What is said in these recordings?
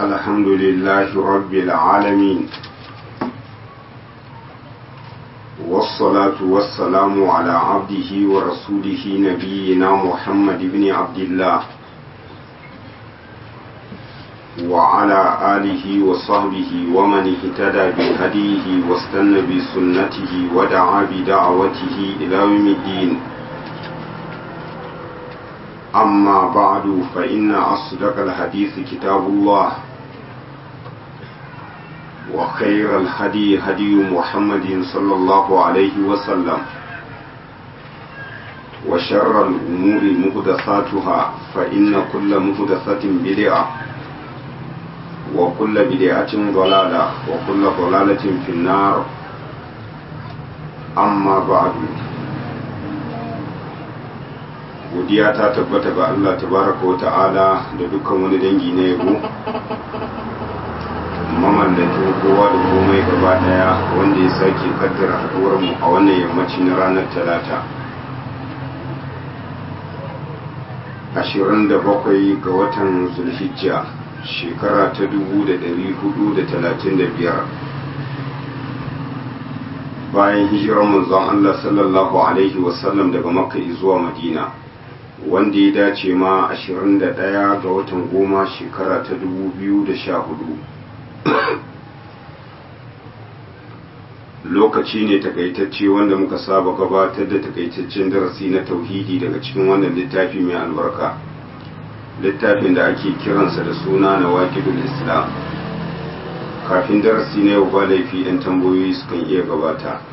الحمد لله رب العالمين والصلاة والسلام على عبده ورسوله نبينا محمد بن عبد الله وعلى آله وصحبه ومن اهتدى بهديه واستنى بسنته ودعا بدعوته إلى يوم الدين أما بعد فإن أصدق الحديث كتاب الله وخير الهدي هدي محمد صلى الله عليه وسلم وشر الأمور مهدثاتها فإن كل مهدثة بدعة وكل بدعة ضلالة وكل ضلالة في النار أما بعد godiya ta tabbata ga Allah tabaraka wa ta'ala da dukkan wani dangi na yabo mamallakin kowa da komai gaba daya wanda ya sake kaddara haduwar mu a wannan yammaci na ranar talata 27 ga watan zulhijja shekara ta 1435 bayan hijirar manzon Allah sallallahu alaihi wasallam daga makka zuwa madina wanda ya dace ma 21 ga watan goma shekara ta 2014 lokaci ne takaitacce wanda muka saba gabatar da takaitaccen darasi na tauhidi daga cikin wannan littafi mai albarka littafin da ake kiransa da suna na waƙidul islam kafin darasi na yau ba laifi 'yan tambayoyi sukan iya gabata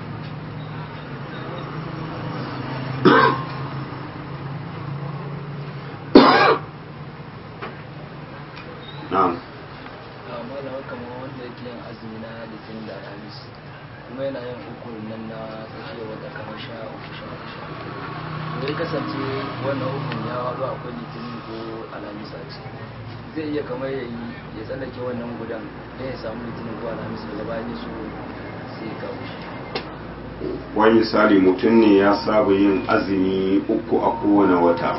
na'am malama kamar wanda yake yin azumi na litinin da alhamis kuma yana yin uku nan na tsakiyar wata kamar sha uku sha uku sha uku to ya kasance wannan hukun ya haɗu akwai litinin ko alhamis a ciki zai iya kamar ya yi ya tsallake wannan gudan don ya samu litinin ko alhamis daga bayan ya so sai ya kawo shi wani misali mutum ne ya saba yin azumi uku a kowane wata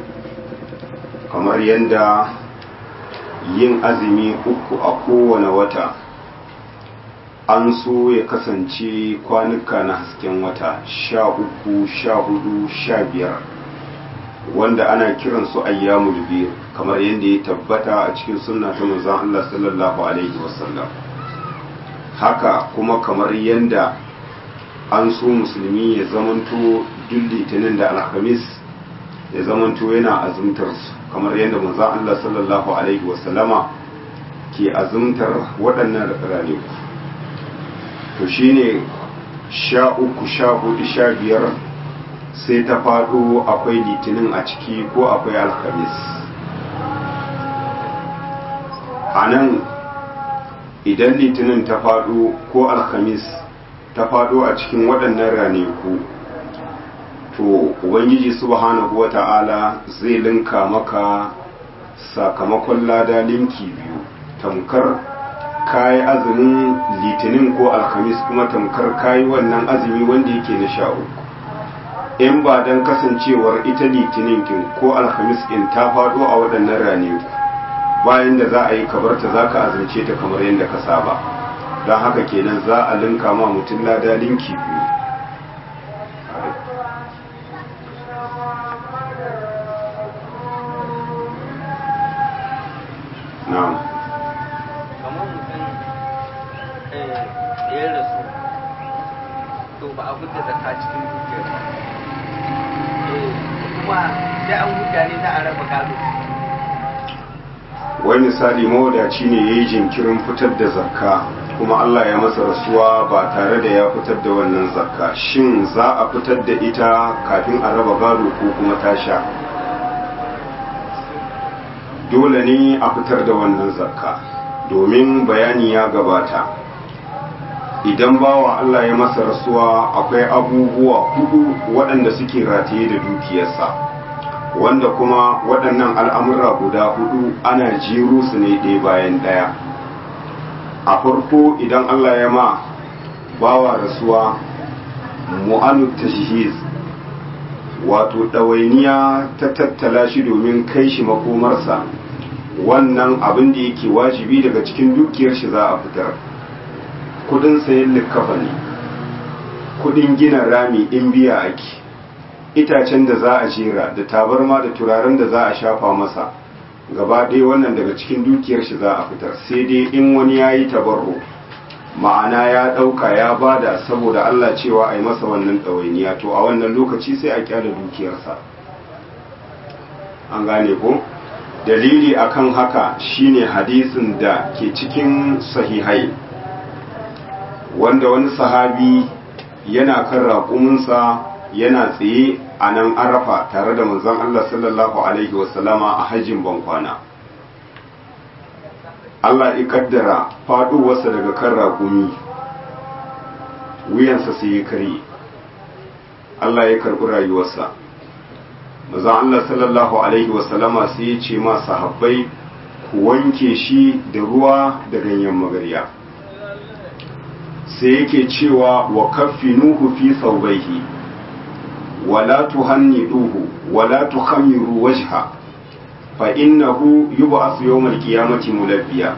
kamar yadda yin azumi uku a kowane wata an so ya kasance kwanuka na hasken wata sha uku sha hudu sha biyar wanda ana kiransu ayyamul biyu kamar yadda ya tabbata a cikin sunna ta manzon Allah sallallahu alaihi wasallam haka kuma kamar yadda an so musulmi ya zamanto duk litinin da alhamis ya zamanto yana azumtar su kamar yadda manzon Allah sallallahu alaihi wasallama ke azumtar waɗannan ranaku to shine sha uku sha hudu sha biyar sai ta faɗo akwai litinin a ciki ko akwai alhamis a nan idan litinin ta faɗo ko alhamis ta faɗo a cikin waɗannan ranaku to ubangiji subhanahu wata'ala zai linka maka sakamakon lada linki biyu tamkar kayi azumin litinin ko alhamis kuma tamkar kayi wannan azumi wanda yake na sha uku in ba don kasancewar ita litinin kin ko alhamis kin ta faɗo a waɗannan ranaku bayan da za a yi kabarta za ka azumce ta kamar yadda ka saba don haka kenan za a linka ma mutum lada linki biyu na'am kamar mutum ya rasu to ba a fita zaka cikin dukiyar ba kuma sai an huta ne za a raba gado wai misali mawadaci ne ya yi jinkirin fitar da zakka kuma Allah ya masa rasuwa ba tare da ya fitar da wannan zakka shin za a fitar da ita kafin a raba gado ko kuma tasha dole ne a fitar da wannan zakka domin bayani ya gabata idan bawa Allah ya masa rasuwa akwai abubuwa hudu waɗanda suke rataye da dukiyarsa wanda kuma waɗannan al'amura guda hudu ana jeru su ne ɗaya bayan ɗaya a farko idan Allah ya ma bawa rasuwa mu'anu tashhiz wato ɗawainiya ta tattala shi domin kai shi makomarsa wannan abin da yake wajibi daga cikin dukiyar shi za a fitar kudin sayan likkafa ne kudin gina rami in biya ake itacen da za a jera da tabarma da turaren da za a shafa masa gaba ɗaya wannan daga cikin dukiyar shi za a fitar sai dai in wani ya yi tabarro ma'ana ya ɗauka ya bada saboda Allah cewa a yi masa wannan ɗawainiya to a wannan lokaci sai a kyala dukiyarsa an gane ko dalili akan haka shine hadisin da ke cikin sahihai wanda wani sahabi yana kan raƙuminsa yana tsaye a nan arafa tare da manzon Allah sallallahu alaihi wasallama a hajjin bankwana Allah ya kaddara faɗuwarsa daga kan raƙumi wuyansa sai ya kare Allah ya karɓi rayuwarsa manzon Allah sallallahu alaihi wasallama sai ya ce ma sahabbai ku wanke shi da ruwa da ganyen magarya sai yake cewa wa kaffinuhu fi thawbayhi wala tuhanniduhu wala tukhammiru wajha fa innahu yub'asu yawmal qiyamati mulabbiya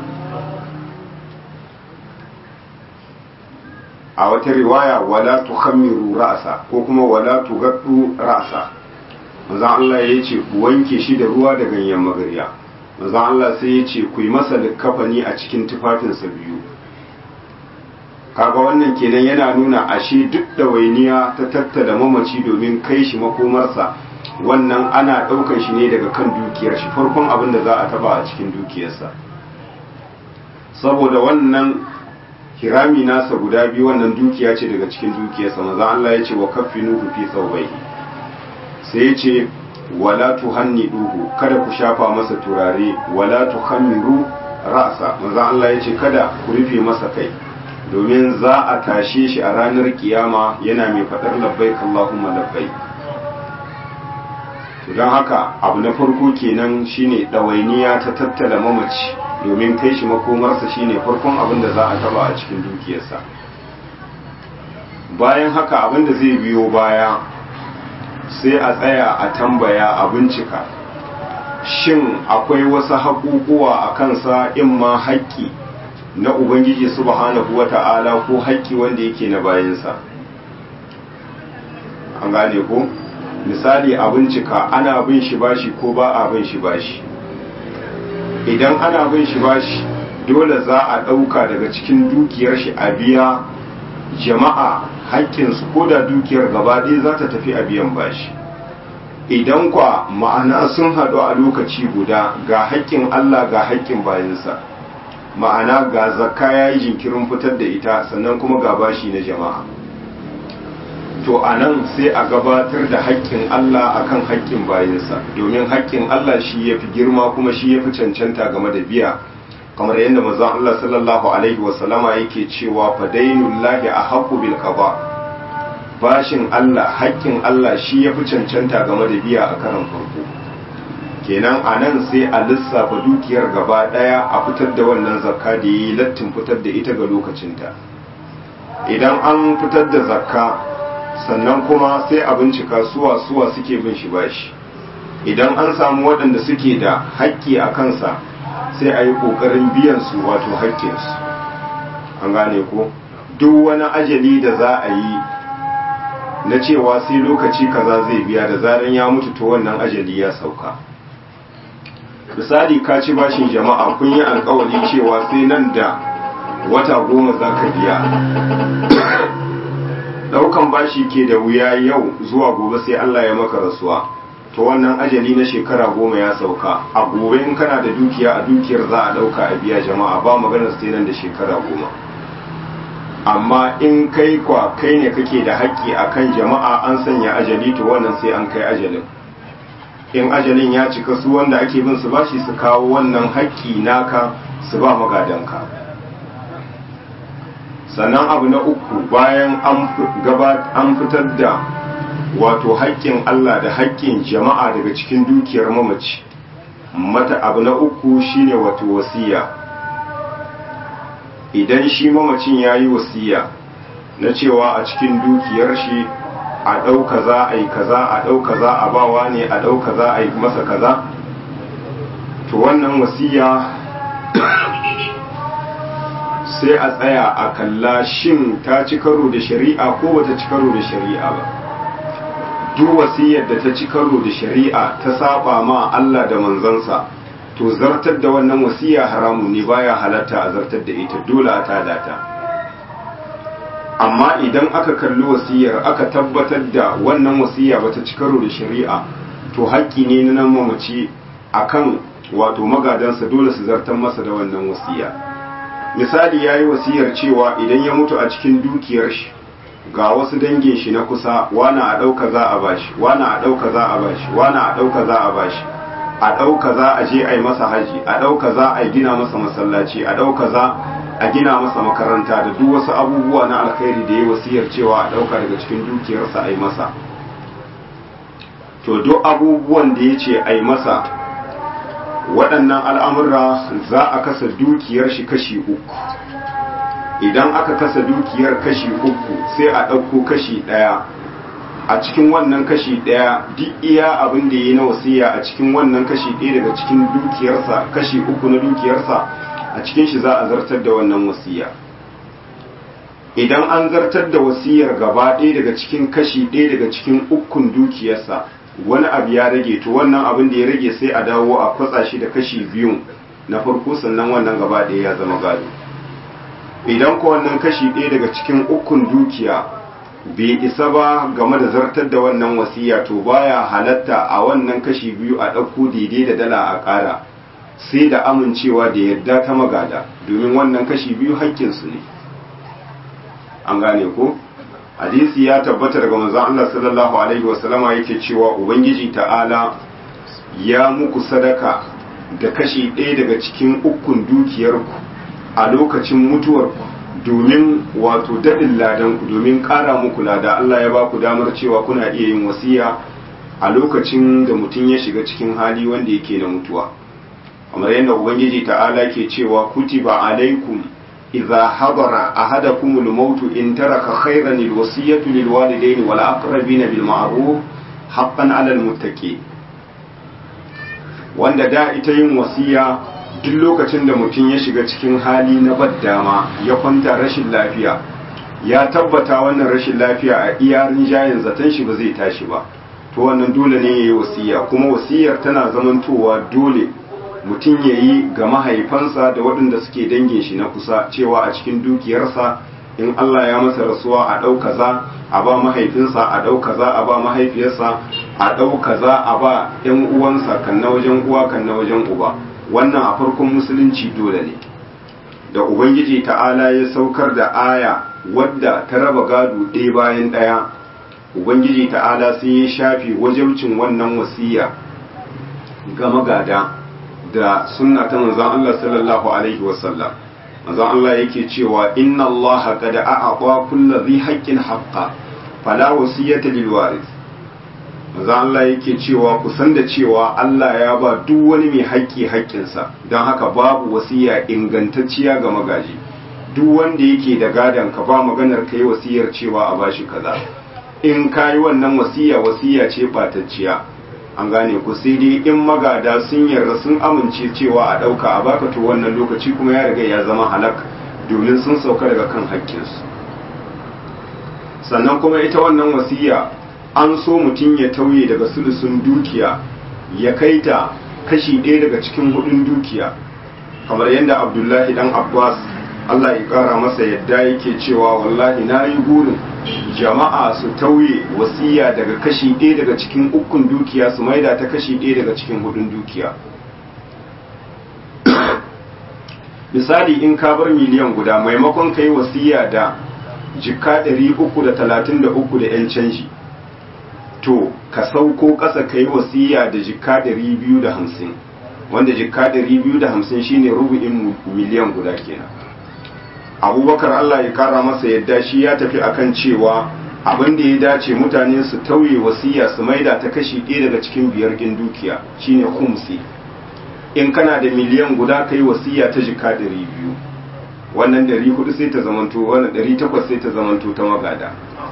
a wata riwaya wala tukhammiru ra'sa ko kuma wala tugaddu ra'sa manzon Allah ya ce ku wanke shi da ruwa da ganyen magarya manzon Allah sai ya ce ku yi masa likafani a cikin tufafinsa biyu kaga wannan kenan yana nuna ashe duk ɗawainiya ta tattala mamaci domin kai shi makomarsa wannan ana ɗaukar shi ne daga kan dukiyar shi farkon abin da za a taba a cikin dukiyarsa saboda wannan hirami nasa guda biyu wannan dukiya ce daga cikin dukiyarsa maza Allah ya ce wa kaffinuhu fi thawbayhi sai ya ce wala tuhanniduhu kada ku shafa masa turare wala tuhammiru ra'sa maza Allah ya ce kada ku rufe masa kai domin za a tashe shi a ranar kiyama yana mai faɗar labbai Allahumma labbai don haka abu na farko kenan shine ɗawainiya ta tattala mamaci domin kai shi makomarsa shine farkon abin da za a taba a cikin dukiyarsa bayan haka abin da zai biyo baya sai a tsaya a tambaya a bincika shin akwai wasu haƙuƙuwa a kansa in ma haƙƙi na Ubangiji subhanahu wa ta'ala ko haƙƙi wanda yake na bayansa. An gane ko? Misali a bincika ana bin shi bashi ko ba a bin shi bashi. Idan ana bin shi bashi, dole za a ɗauka daga cikin dukiyar shi a biya jama'a haƙƙinsu ko da dukiyar gaba ɗaya za ta tafi a biyan bashi. Idan kwa ma'ana sun haɗu a lokaci guda ga haƙƙin Allah ga haƙƙin bayansa. ma'ana ga zakka ya yi jinkirin fitar da ita sannan kuma ga bashi na jama'a to a nan sai a gabatar da haƙƙin Allah akan haƙƙin bayansa domin haƙƙin Allah shi ya fi girma kuma shi ya fi cancanta game da biya kamar yadda mazan Allah sallallahu alaihi wasallama yake cewa fadainullahi a haƙu bil qada bashin Allah haƙƙin Allah shi ya fi cancanta game da biya a karan farko kenan a nan sai a lissafa dukiyar gaba daya a fitar da wannan zakka da yi lattin fitar da ita ga lokacinta idan an fitar da zakka sannan kuma sai a bincika suwa suwa suke bin shi bashi idan an samu waɗanda suke da haƙƙi a kansa sai a yi ƙoƙarin biyan su wato haƙƙinsu an gane ko duk wani ajali da za a yi na cewa sai lokaci kaza zai biya da zaran ya mutu to wannan ajali ya sauka misali ka ci bashin jama'a kun yi alkawari cewa sai nan da wata goma za ka biya daukan bashi ke da wuya yau zuwa gobe sai Allah ya maka rasuwa to wannan ajali na shekara goma ya sauka a gobe in kana da dukiya a dukiyar za a dauka a biya jama'a ba maganar sai nan da shekara goma amma in kai kwa kai ne kake da haƙƙi akan jama'a an sanya ajali to wannan sai an kai ajalin in ajalin ya cika su wanda ake bin su bashi su kawo wannan haƙƙi naka su ba magadanka sannan abu na uku bayan an fitar da wato haƙƙin Allah da haƙƙin jama'a daga cikin dukiyar mamaci mata abu na uku shine wato wasiya idan shi mamacin ya yi wasiya na cewa a cikin dukiyar shi a ɗau kaza a yi kaza a ɗau kaza a bawa ne a ɗau kaza a yi masa kaza to wannan wasiya sai a tsaya a kalla shin ta ci karo da shari'a ko bata ci karo da shari'a ba duk wasiyar da ta ci karo da shari'a ta saba ma Allah da manzansa to zartar da wannan wasiya haramun ne baya halatta a zartar da ita dole a tada ta amma idan aka kalli wasiyar aka tabbatar da wannan wasiya bata ci karo da shari'a to haƙƙi ne na nan mamaci akan wato magadansa dole su zartar masa da wannan wasiya misali yayi wasiyar cewa idan ya mutu a cikin dukiyar shi ga wasu dangin shi na kusa wani a ɗauka za a bashi wani a ɗauka za a bashi wani a ɗauka za a bashi a ɗauka za a je a yi masa haji a ɗauka za a gina masa masallaci a ɗauka za a gina masa makaranta da duk wasu abubuwa na alkhairi da ya wasiyar cewa a ɗauka daga cikin dukiyarsa a yi masa to duk abubuwan da ya ce a yi masa waɗannan al'amura za a kasa dukiyar shi kashi uku idan aka kasa dukiyar kashi uku sai a ɗauko kashi ɗaya a cikin wannan kashi ɗaya duk iya abin da yi na wasiya a cikin wannan kashi ɗaya daga cikin dukiyarsa kashi uku na dukiyarsa a cikin shi za a zartar da wannan wasiya idan an zartar da wasiyar gaba ɗaya daga cikin kashi ɗaya daga cikin ukun dukiyarsa wani abu ya rage to wannan abin da ya rage sai a dawo a kwatsa shi da kashi biyun na farko sannan wannan gaba ɗaya ya zama gado idan ko wannan kashi ɗaya daga cikin ukun dukiya bai isa ba game da zartar da wannan wasiya to baya halatta a wannan kashi biyu a ɗauko daidai da dala a ƙara sai da amincewa da yadda ta magada domin wannan kashi biyu haƙƙinsu ne an gane ko hadisi ya tabbata daga manzon Allah sallallahu alaihi wasallama yake cewa ubangiji ta'ala ya muku sadaka da kashi ɗaya daga cikin ukun dukiyarku a lokacin mutuwarku domin wato daɗin ladanku domin ƙara muku lada Allah ya ba ku damar cewa kuna iya yin wasiya a lokacin da mutum ya shiga cikin hali wanda yake na mutuwa kamar yadda ubangiji ta'ala ke cewa kutiba alaikum idza hadara ahadakum al-maut in taraka khayran al-wasiyatu lil walidayni wal aqrabina bil ma'ruf haqqan 'ala al-muttaqin wanda da ita yin wasiya duk lokacin da mutum ya shiga cikin hali na baddama ya kwanta rashin lafiya ya tabbata wannan rashin lafiya a iya rinjayen zaton shi ba zai tashi ba to wannan dole ne ya yi wasiya kuma wasiyar tana zamantowa dole mutum ya yi ga mahaifansa da waɗanda suke dangin shi na kusa cewa a cikin dukiyarsa in Allah ya masa rasuwa a ɗau kaza a ba mahaifinsa a ɗau kaza a ba mahaifiyarsa a ɗau kaza a ba ‘yan uwansa kan na wajen uwa kan na wajen uba wannan a farkon musulunci dole ne da ubangiji ta'ala ya saukar da aya wadda ta raba gado ɗaya bayan ɗaya ubangiji ta'ala sai ya shafe wajabcin wannan wasiya ga magada da sunna ta manzon Allah sallallahu alaihi wasallam manzon Allah yake cewa inna Allah qad a'ata kulli dhi haqqin haqqa fala wasiyata lil waris manzon Allah yake cewa ku san da cewa Allah ya ba duk wani mai haƙƙi haƙƙinsa don haka babu wasiya ingantacciya ga magaji duk wanda yake da gadon ka ba maganar kai wasiyar cewa a bashi kaza in kayi wannan wasiya wasiya ce batacciya an gane ku sai dai in magada sun yarda sun amince cewa a ɗauka a baka to wannan lokaci kuma ya riga ya zama halak domin sun sauka daga kan haƙƙinsu sannan kuma ita wannan wasiya an so mutum ya tauye daga sulusun dukiya ya kai ta kashi ɗaya daga cikin hudun dukiya kamar yadda abdullahi dan abbas allah ya ƙara masa yadda yake cewa wallahi na yi burin jama'a su tauye wasiya daga kashi ɗaya daga cikin ukun dukiya su maida ta kashi ɗaya daga cikin hudun dukiya misali in ka bar miliyan guda maimakon ka yi wasiya da jika 333 da 'yan canji to ka sauko ƙasa ka yi wasiya da jika 250 wanda jika 250 shine rubu'in miliyan guda kenan abubakar allah ya kara masa yadda shi ya tafi akan cewa abin da ya dace mutane su tauye wasiya su maida ta kashi ɗaya daga cikin biyar ɗin dukiya shine kumsi in kana da miliyan guda ka yi wasiya ta jika ɗari biyu wannan ɗari hudu sai ta zamanto wannan ɗari takwas sai ta zamanto ta magada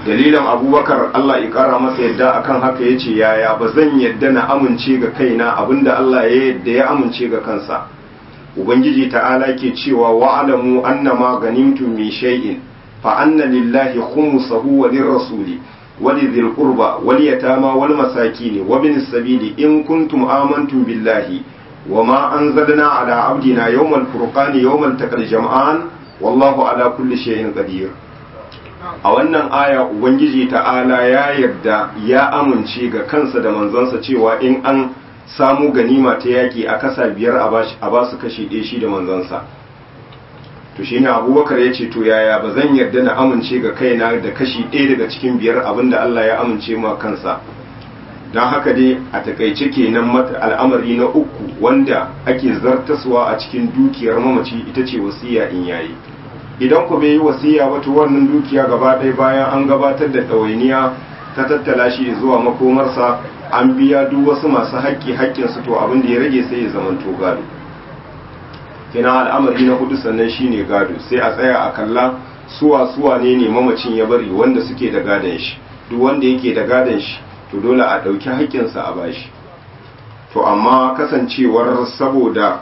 dalilin abubakar Allah ya kara masa yadda akan haka ya ce yaya ba zan yadda na amince ga kaina abinda Allah ya yadda ya amince ga kansa ubangiji ta'ala ke cewa wa'alamu annama ganimtum min shay'in fa anna lillahi khumsahu wa lirrasuli wa lidhil qurba wal yatama wal masakin wa bin sabili in kuntum amantum billahi wa ma anzalna ala abdina yawmal furqani yawmal taqal jam'an wallahu ala kulli shay'in qadir a wannan aya ubangiji ta'ala ya yarda ya amince ga kansa da manzansa cewa in an samu ganima ta yaki a kasa biyar a ba su kashi ɗaya shi da manzansa to shi ne abubakar ya ce to yaya ba zan yarda na amince ga kaina da kashi ɗaya daga cikin biyar abinda Allah ya amince ma kansa don haka dai a takaice kenan mata al'amari na uku wanda ake zartaswa a cikin dukiyar mamaci ita ce wasiya in yayi idan ku bai yi wasiya ba to wannan dukiya gaba ɗaya bayan an gabatar da ɗawainiya ta tattala shi zuwa makomarsa an biya duk wasu masu haƙƙi haƙƙinsu to abin da ya rage sai ya zamanto gado kina al'amari na hudu sannan shine gado sai a tsaya a kalla suwa suwa ne ne mamacin ya bari wanda suke da gadon shi duk wanda yake da gadon shi to dole a ɗauki haƙƙinsa a bashi to amma kasancewar saboda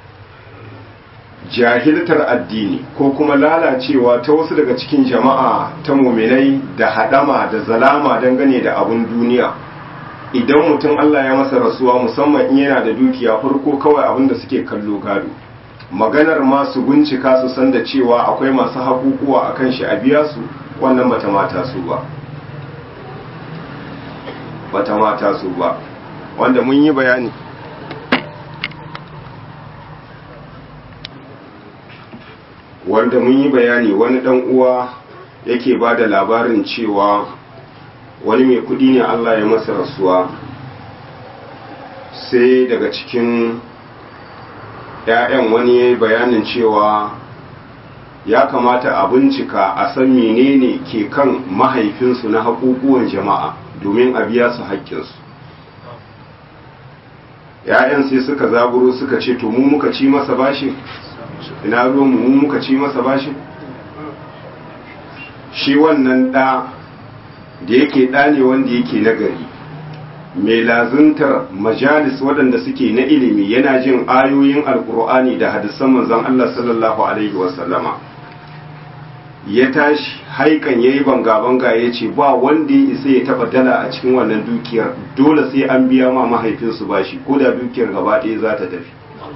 jahiltar addini ko kuma lalacewa ta wasu daga cikin jama'a ta muminai da hadama da zalama dangane da abun duniya idan mutum Allah ya masa rasuwa musamman in yana da dukiya farko kawai abin da suke kallo gado maganar masu bincika su san da cewa akwai masu hakukuwa a kan shi a biya su wannan bata mata su ba bata mata su ba wanda mun yi bayani wanda mun yi bayani wani dan uwa yake ba da labarin cewa wani mai kudi ne Allah ya masa rasuwa sai daga cikin ‘ya'yan wani ya yi bayanin cewa ya kamata a bincika a san menene ke kan mahaifinsu na haƙuƙuwan jama'a domin a biya su haƙƙinsu ‘ya'yan sai suka zaburo suka ce to mu muka ci masa bashi ina ruwan mu muka ci masa bashi shi wannan ɗa da yake ɗa ne wanda yake nagari mai lazuntar majalis waɗanda suke na ilimi yana jin ayoyin alkur'ani da hadisan manzon Allah sallallahu alaihi wasallama ya tashi haikan yayi banga-banga ya ce ba wanda ya isa ya taɓa dala a cikin wannan dukiyar dole sai an biya ma mahaifinsu bashi ko da dukiyar gaba ɗaya za ta tafi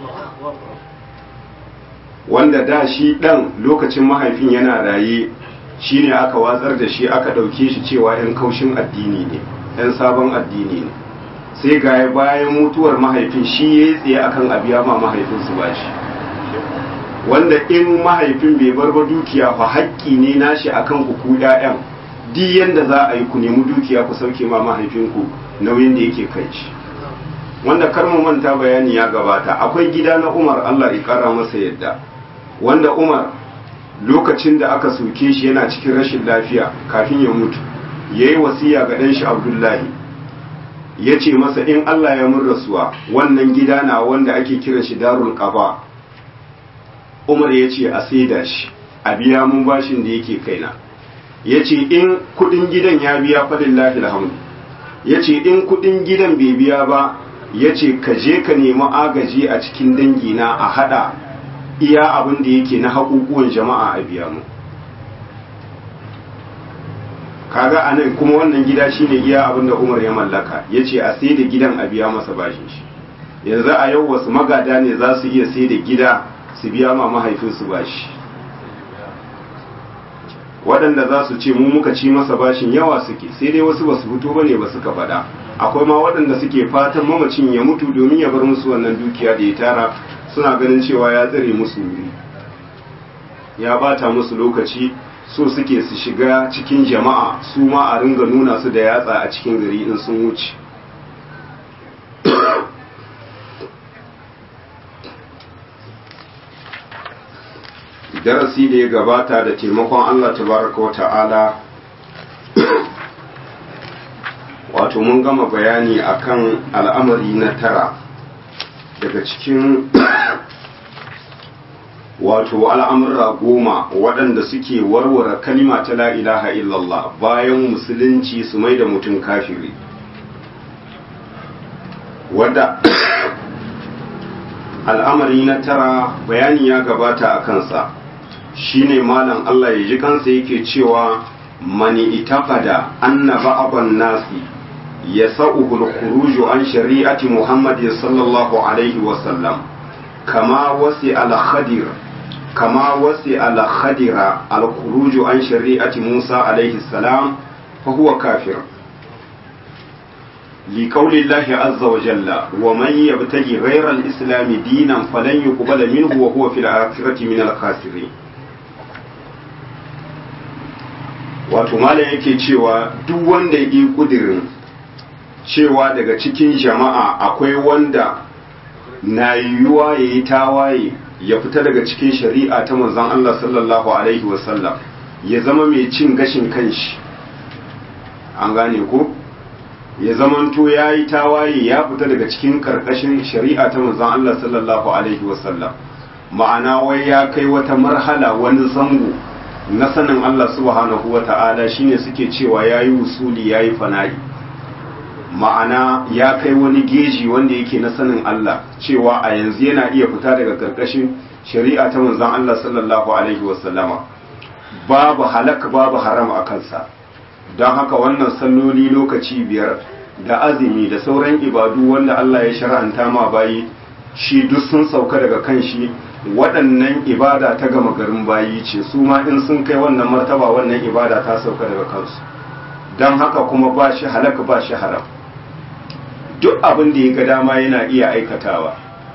wanda da shi ɗan lokacin mahaifin yana raye shi ne aka watsar da shi aka ɗauke shi cewa 'yan kaushin addini ne 'yan sabon addini ne sai ga bayan mutuwar mahaifin shi ya yi tsaye akan abiya ma mahaifinsu ba shi wanda in mahaifin bai bar ba dukiya fa haƙƙi ne nashi akan ku ku 'ya'yan duk yanda za a yi ku nemi dukiya ku sauke ma mahaifinku nauyin da yake kai shi wanda kar mu manta bayani ya gabata akwai gida na Umar Allah ya kara masa yadda wanda Umar lokacin da aka soke shi yana cikin rashin lafiya kafin ya mutu yayi wasiya ga dan shi Abdullahi yace masa in Allah ya mun rasuwa wannan gida na wanda ake kiran shi Darul Qaba Umar yace a saida shi a biya mun bashin da yake kaina yace in kudin gidan ya biya falillahi alhamdu yace in kudin gidan bai biya ba ya ce ka je ka nemi agaji a cikin dangina a hada iya abin da yake na haƙuƙuwan jama'a a biya mu kaga a nan kuma wannan gida shine iya abin da umar ya mallaka ya ce a sai da gidan a biya masa bashin shi yanzu a yau wasu magada ne za su iya sai da gida su biya ma mahaifinsu bashi waɗanda za su ce mu muka ci masa bashin yawa suke sai dai wasu ba su fito ba ne ba suka faɗa akwai ma waɗanda suke fatan mamacin ya mutu domin ya bar musu wannan dukiya da ya tara suna ganin cewa ya tsare musu wuri ya bata musu lokaci so suke su shiga cikin jama'a su ma a ringa nuna su da yatsa a cikin gari in sun wuce darasi da ya gabata da taimakon Allah tabaraka wa ta'ala wato mun gama bayani akan al'amari na tara daga cikin wato al'amurra goma waɗanda suke warware kalima ta la ilaha illallah bayan musulunci su mai da mutum kafiri wadda al'amari na tara bayani ya gabata a kansa shine malam Allah ya ji kansa yake cewa mani itaqada anna ba'dhan nasi yasa'uhu al-khuruj an shari'ati Muhammad sallallahu alaihi wa sallam kama wasi al-khadir kama wasi al-khadira al-khuruj an shari'ati Musa alaihi salam fa huwa kafir لقول الله عز وجل ومن يبتغي غير الإسلام دينا فلن يقبل منه وهو في الآخرة من الخاسرين wato malam yake cewa duk wanda ya yi kudirin cewa daga cikin jama'a akwai wanda na yiwuwa ya yi tawaye ya fita daga cikin shari'a ta manzon Allah sallallahu alaihi wasallam ya zama mai cin gashin kanshi an gane ko ya zamanto ya yi tawaye ya fita daga cikin karkashin shari'a ta manzon Allah sallallahu alaihi wasallam ma'ana wai ya kai wata marhala wani zango na sanin Allah subhanahu wa ta'ala shine suke cewa ya yi wusuli ya yi fana'i ma'ana ya kai wani geji wanda yake na sanin Allah cewa a yanzu yana iya fita daga karkashin shari'a ta manzon Allah sallallahu alaihi wasallama babu halak babu haram a kansa don haka wannan salloli lokaci biyar da azumi da sauran ibadu wanda Allah ya shar'anta ma bayi shi duk sun sauka daga kan shi waɗannan ibada ta gama garin bayi ce su ma in sun kai wannan martaba wannan ibada ta sauka daga kansu don haka kuma ba shi halaka ba shi haram duk abin da ya ga dama yana iya aikatawa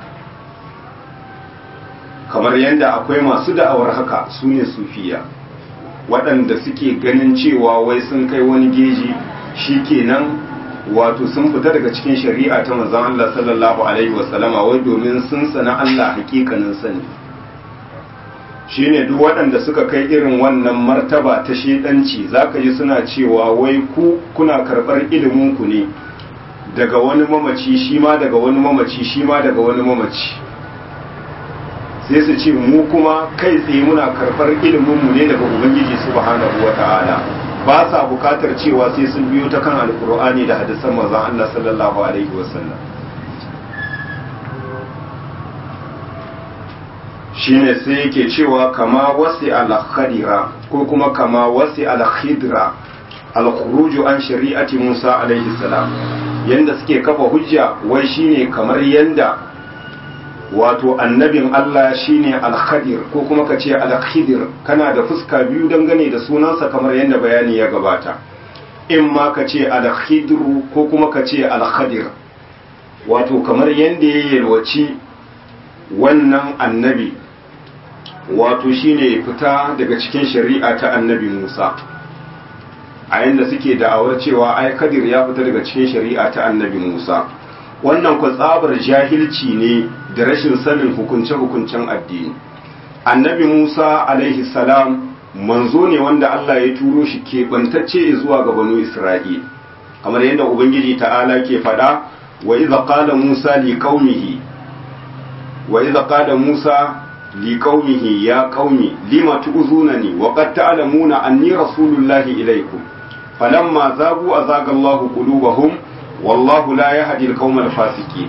kamar yadda akwai masu da'awar haka su ne sufiya waɗanda suke ganin cewa wai sun kai wani geji shi kenan wato sun fita daga cikin shari'a ta manzon Allah sallallahu alaihi wasallama wai domin sun sana Allah hakikanin sani shine duk waɗanda suka kai irin wannan martaba ta shedanci zaka ji suna cewa wai ku kuna karɓar ilimin ku ne daga wani mamaci shi ma daga wani mamaci shi ma daga wani mamaci sai su ce mu kuma kai tsaye muna karɓar ilimin mu ne daga ubangiji subhanahu wata'ala ba sa bukatar cewa sai sun biyo ta kan alkur'ani da hadisan manzon Allah sallallahu alaihi wasallam shine sai yake cewa kama wasi al-khadira ko kuma kama wasi al-khidra al-khuruju an shari'ati Musa alaihi salam yanda suke kafa hujja wai shine kamar yanda wato annabin Allah shine al-khadir ko kuma ka ce al-khidir kana da fuska biyu dangane da sunansa kamar yadda bayani ya gabata in ma ka ce al-khidru ko kuma ka ce al-khadir wato kamar yadda ya yalwaci wannan annabi wato shine fita daga cikin shari'a ta annabi Musa a yanda suke da'awar cewa ai kadir ya fita daga cikin shari'a ta annabi Musa wannan ku tsabar jahilci ne da rashin sanin hukunce-hukuncen addini annabi musa alaihi salam manzo ne wanda allah ya turo shi keɓantacce zuwa ga banu isra'il kamar yadda ubangiji ta'ala ke faɗa wa iza qala musa li qaumihi wa iza qala musa li qaumihi ya qaumi lima tu'zunani wa qad ta'lamuna anni rasulullahi ilaykum falamma zagu azaga allahu qulubahum wallahu la yahdi al-qawma al-fasiqin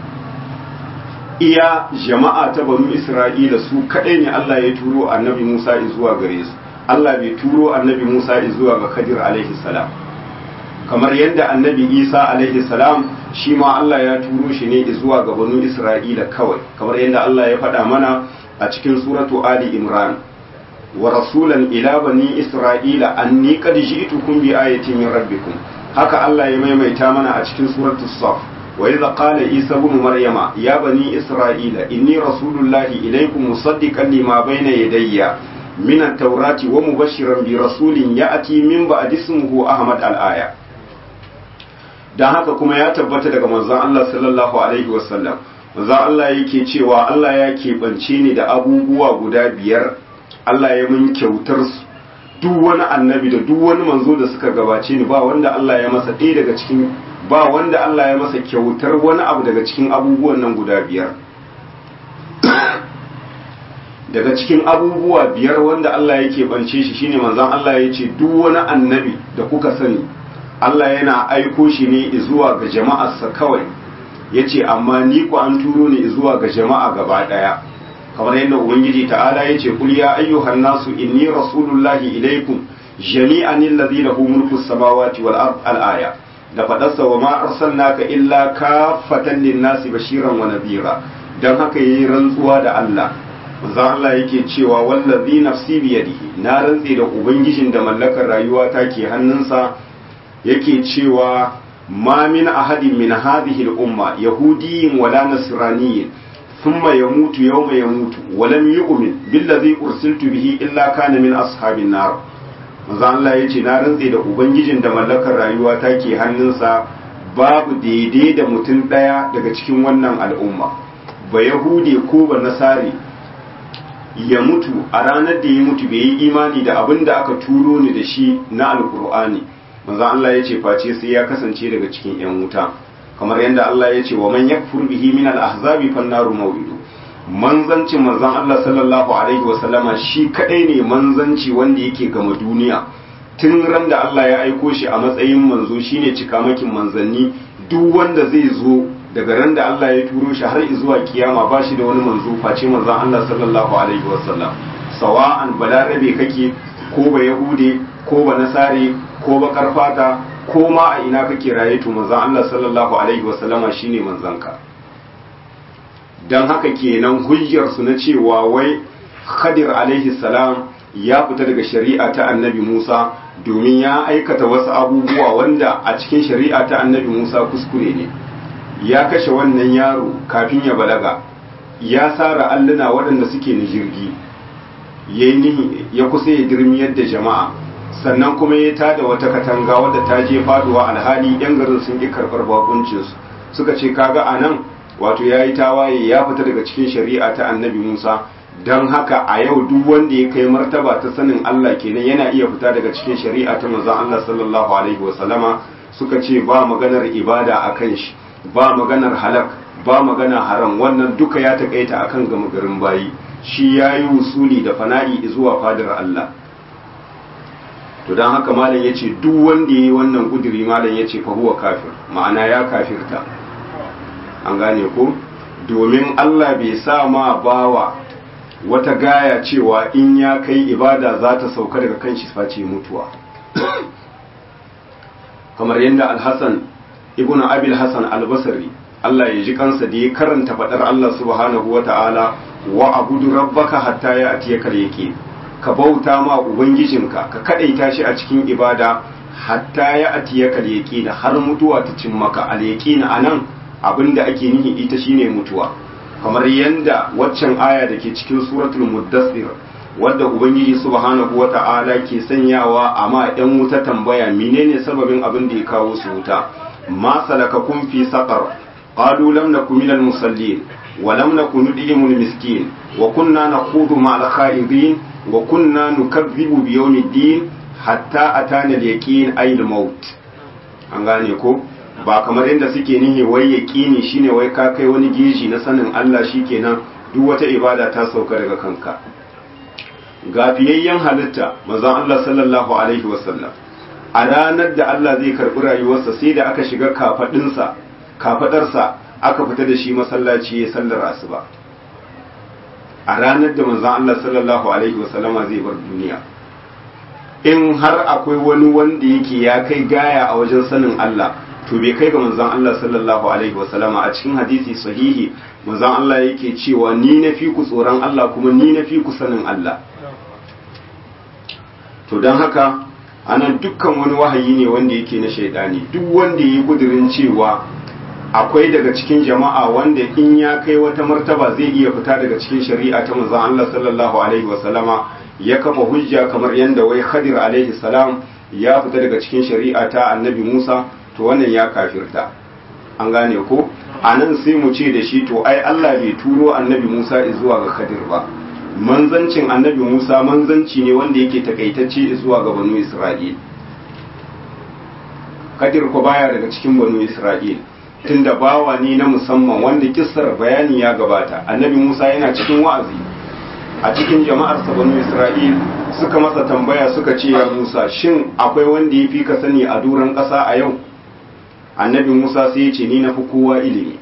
iya jama'a ta banu isra'ila su kadai ne Allah ya turo annabi Musa zuwa gare su Allah bai turo annabi Musa zuwa ga Khadir alaihi salam kamar yadda annabi Isa alaihi salam shi ma Allah ya turo shi ne zuwa ga banu isra'ila kawai kamar yadda Allah ya faɗa mana a cikin suratu Ali Imran wa rasulan ila bani isra'ila anni qad ji'tukum bi ayatin min rabbikum haka Allah ya maimaita mana a cikin suratul saf وإذا قال عيسى بن مريم يا بني إسرائيل إني رسول الله إليكم مصدقا لما بين يدي من التوراة ومبشرا برسول يأتي من بعد اسمه أحمد الآية dan haka kuma ya tabbata daga manzon Allah sallallahu alaihi wasallam manzon Allah yake cewa Allah ya keɓance ni da abubuwa guda biyar Allah ya mun kyautar su duk wani annabi da duk wani manzo da suka gabace ni ba wanda Allah ya masa ɗaya daga cikin ba wanda Allah ya masa kyautar wani abu daga cikin abubuwan nan guda biyar daga cikin abubuwa biyar wanda Allah yake bance shi shine manzon Allah ya ce duk wani annabi da kuka sani Allah yana aiko shi ne zuwa ga jama'arsa kawai yace amma ni ku an turo ni zuwa ga jama'a gaba daya kamar yadda ubangiji ta'ala yace kul ya ayyuhan nasu inni rasulullahi ilaikum jami'an alladhi lahu mulku samawati wal ard al aya da fadarsa wa ma arsalnaka illa kaffatan lin-nasi bashiran wa nadhira dan haka yayi rantsuwa da Allah manzo Allah yake cewa wallazi nafsi biyadihi na rantse da ubangijin da mallakar rayuwa ta ke hannunsa yake cewa ma min ahadin min hadhihi al-umma yahudiyyin wala nasraniyyin thumma yamutu yawma yamutu wa lam yu'min billazi ursiltu bihi illa kana min ashabin nar manzo Allah yace na rantse da ubangijin da mallakar rayuwa ta ke hannunsa babu daidai da mutum daya daga cikin wannan al'umma ba yahude ko ba nasari ya mutu a ranar da ya mutu bai yi imani da abin da aka turo ni da shi na alkur'ani manzon Allah ya ce face sai ya kasance daga cikin yan wuta kamar yadda Allah ya ce wa man yakfur bihi min al-ahzabi fan naru maw'idu manzancin manzon Allah sallallahu alaihi wa sallama shi kadai ne manzanci wanda yake gama duniya tun ran da Allah ya aiko shi a matsayin manzo shine cikamakin manzanni duk wanda zai zo daga ran da Allah ya turo shi har zuwa kiyama ba shi da wani manzo face manzon Allah sallallahu alaihi wasallam sawa'an balarabe kake ko ba yahude ko ba nasare ko ba karfata ko ma a ina kake raye to manzon Allah sallallahu alaihi wasallama shine manzanka dan haka kenan hujjar su na cewa wai Khadir alaihi salam ya fita daga shari'a ta Annabi Musa domin ya aikata wasu abubuwa wanda a cikin shari'a ta Annabi Musa kuskure ne ya kashe wannan yaro kafin ya balaga ya sara alluna waɗanda suke na jirgi ya yi nihi ya kusa ya dirmiyar da jama'a sannan kuma ya tada wata katanga wadda ta je faduwa alhali yan garin sun ƙi karɓar bakuncinsu suka ce kaga a nan wato ya yi tawaye ya fita daga cikin shari'a ta annabi musa don haka a yau duk wanda ya kai martaba ta sanin allah kenan yana iya fita daga cikin shari'a ta manzon allah sallallahu alaihi wasallama suka ce ba maganar ibada a kan shi ba maganar halak ba magana haram wannan duka ya takaita akan gama garin bayi shi ya yi wusuli da fana'i zuwa fadar Allah to don haka malam ya ce duk wanda ya yi wannan kuduri malam ya ce fahuwa kafir ma'ana ya kafirta an gane ko domin Allah bai sa ma bawa wata gaya cewa in ya kai ibada za ta sauka daga kan shi face mutuwa kamar yadda alhassan ibn abil hassan albasari Allah ya ji kansa da ya karanta faɗar Allah subhanahu wa ta'ala wa abudu rabbaka hatta ya atiya kal yake ka bauta ma ubangijinka ka kadaita shi a cikin ibada hatta ya atiya kal yake da har mutuwa ta cin maka al yaqin anan abinda ake nihi ita shine mutuwa kamar yanda waccan aya da ke cikin suratul muddathir wadda ubangiji subhanahu wa ta'ala ke sanyawa amma yan wuta tambaya menene sababin abin da ya kawo su wuta ma salakakum fi saqar qalu lam nakum minal musallin wa lam nakun nud'imul miskin wa kunna nakhudu ma'al khaidin wa kunna nukazzibu bi yawmiddin hatta atana al-yaqin ay al-maut an gane ko ba kamar yadda suke nihi wai yaqini shine wai ka kai wani geji na sanin Allah shikenan duk wata ibada ta sauka daga kanka gafiyayyen halitta manzon Allah sallallahu alaihi wasallam a ranar da Allah zai karɓi rayuwarsa sai da aka shiga kafaɗinsa kafaɗarsa aka fita da shi masallaci ya sallar asuba a ranar da manzon Allah sallallahu alaihi wasallama zai bar duniya in har akwai wani wanda yake ya kai gaya a wajen sanin Allah to bai kai ga manzon Allah sallallahu alaihi wasallama a cikin hadisi sahihi manzon Allah yake cewa ni na fi ku tsoron Allah kuma ni na fi ku sanin Allah to don haka anan dukkan wani wahayi ne wanda yake na shaidani duk wanda yi kudirin cewa akwai daga cikin jama'a wanda in ya kai wata martaba zai iya fita daga cikin shari'a ta manzon Allah sallallahu alaihi wasallama ya kafa hujja kamar yadda wai Khadir alaihi salam ya fita daga cikin shari'a ta Annabi Musa to wannan ya kafirta an gane ko anan sai mu ce da shi to ai Allah bai turo Annabi Musa zuwa ga Khadir ba manzancin Annabi Musa manzanci ne wanda yake takaitacce zuwa ga banu Isra'il Khadir ko baya daga cikin banu Isra'il tunda bawa ne na musamman wanda kissar bayani ya gabata Annabi Musa yana cikin wa'azi a cikin jama'ar banu isra'il suka masa tambaya suka ce ya musa shin akwai wanda ya fi ka sani a duran ƙasa a yau annabi musa sai ya ce ni na fi kowa ilimi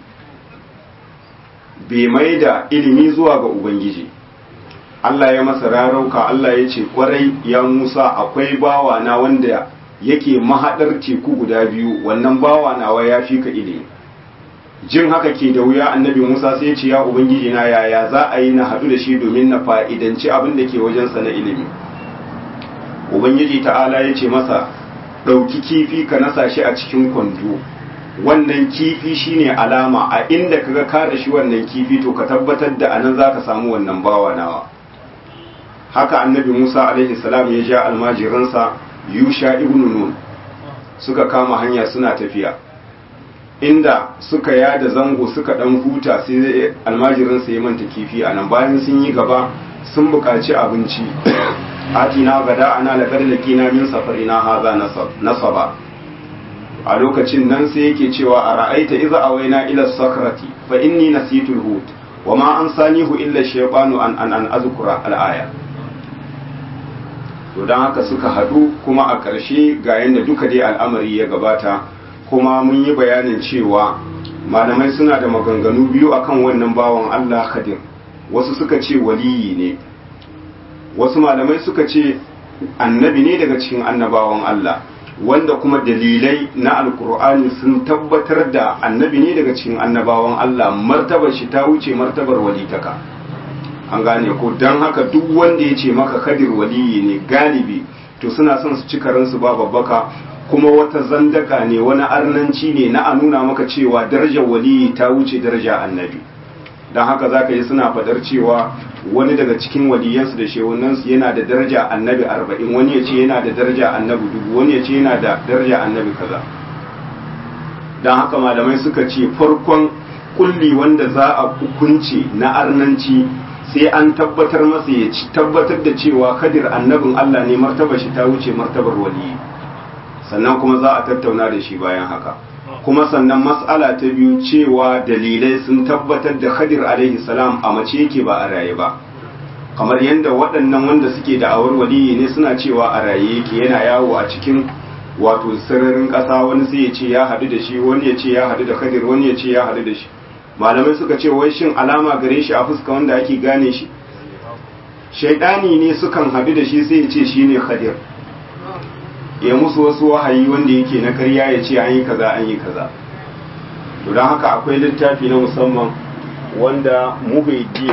bai mai da ilimi zuwa ga ubangiji Allah ya masa rarauka Allah ya ce kwarai ya Musa akwai bawa na wanda yake mahaɗar teku guda biyu wannan bawa nawa ya fi ka ilimi jin haka ke da wuya annabi Musa sai ya ce ya ubangiji na yaya za a yi na haɗu da shi domin na fa'idanci abin da ke wajensa na ilimi ubangiji ta'ala ya ce masa ɗauki kifi ka nasa shi a cikin kwando wannan kifi shine alama a inda kaga ka da shi wannan kifi to ka tabbatar da anan zaka samu wannan bawa nawa haka annabi Musa alaihi salam ya ja almajiransa Yusha ibn Nun suka kama hanya suna tafiya inda suka yada zango suka dan huta sai almajiransa ya manta kifi anan bayan sun yi gaba sun buƙaci abinci atina gada ana laqad laqina min safarina hadha nasaba a lokacin nan sai yake cewa a ra'aita iza awaina ila sakrati fa inni nasitul hut wa ma ansanihu illa shaytanu an an an azkura al-aya to dan haka suka hadu kuma a ƙarshe ga yanda duka dai al'amari ya gabata kuma mun yi bayanin cewa malamai suna da maganganu biyu akan wannan bawan Allah Khadir wasu suka ce waliyi ne wasu malamai suka ce annabi ne daga cikin annabawan Allah wanda kuma dalilai na alkur'ani sun tabbatar da annabi ne daga cikin annabawan Allah martabar shi ta wuce martabar walitaka an gane ko don haka duk wanda ya ce maka kadir waliyi ne galibi to suna son su ci karansu ba babbaka kuma wata zandaka ne wani arnanci ne na a nuna maka cewa darajar waliyi ta wuce daraja annabi don haka za ka yi suna fadar cewa wani daga cikin waliyansu da shehunansu yana da daraja annabi arba'in wani ya ce yana da daraja annabi dubu wani ya ce yana da daraja annabi kaza don haka malamai suka ce farkon kulli wanda za a hukunci na arnanci sai an tabbatar masa ya ci tabbatar da cewa kadir annabin allah ne martaba shi ta wuce martabar waliyi sannan kuma za a tattauna da shi bayan haka kuma sannan mas'ala ta biyu cewa dalilai sun tabbatar da khadir alaihi salam a mace yake ba a raye ba kamar yadda waɗannan wanda suke da awar waliyi ne suna cewa a raye yake yana yawo a cikin wato sararin ƙasa wani sai ya ce ya haɗu da shi wani ya ce ya haɗu da khadir wani ya ce ya haɗu da shi malamai suka ce wai shin alama gare shi a fuska wanda ake gane shi shaidani ne sukan haɗu da shi sai ya ce shi ne khadir ya musu wasu wahayi wanda yake na karya ya ce an yi kaza an yi kaza to don haka akwai littafi na musamman wanda muhaidin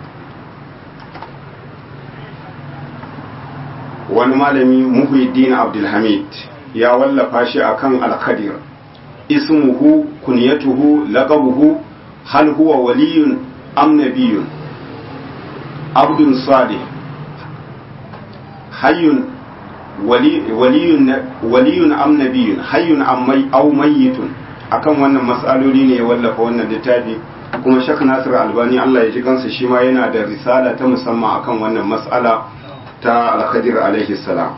wani malami muhaidin abdulhamid ya wallafa shi akan alkadir ismuhu kunyatuhu laqabuhu hal huwa waliyun am nabiyun abdun salih hayyun waliyun am nabiyun hayyun aw mayyitun akan wannan matsaloli ne ya wallafa wannan littafi kuma shak nasir albani Allah ya ji kansa shi ma yana da risala ta musamman akan wannan mas'ala ta alkhadir alaihi salam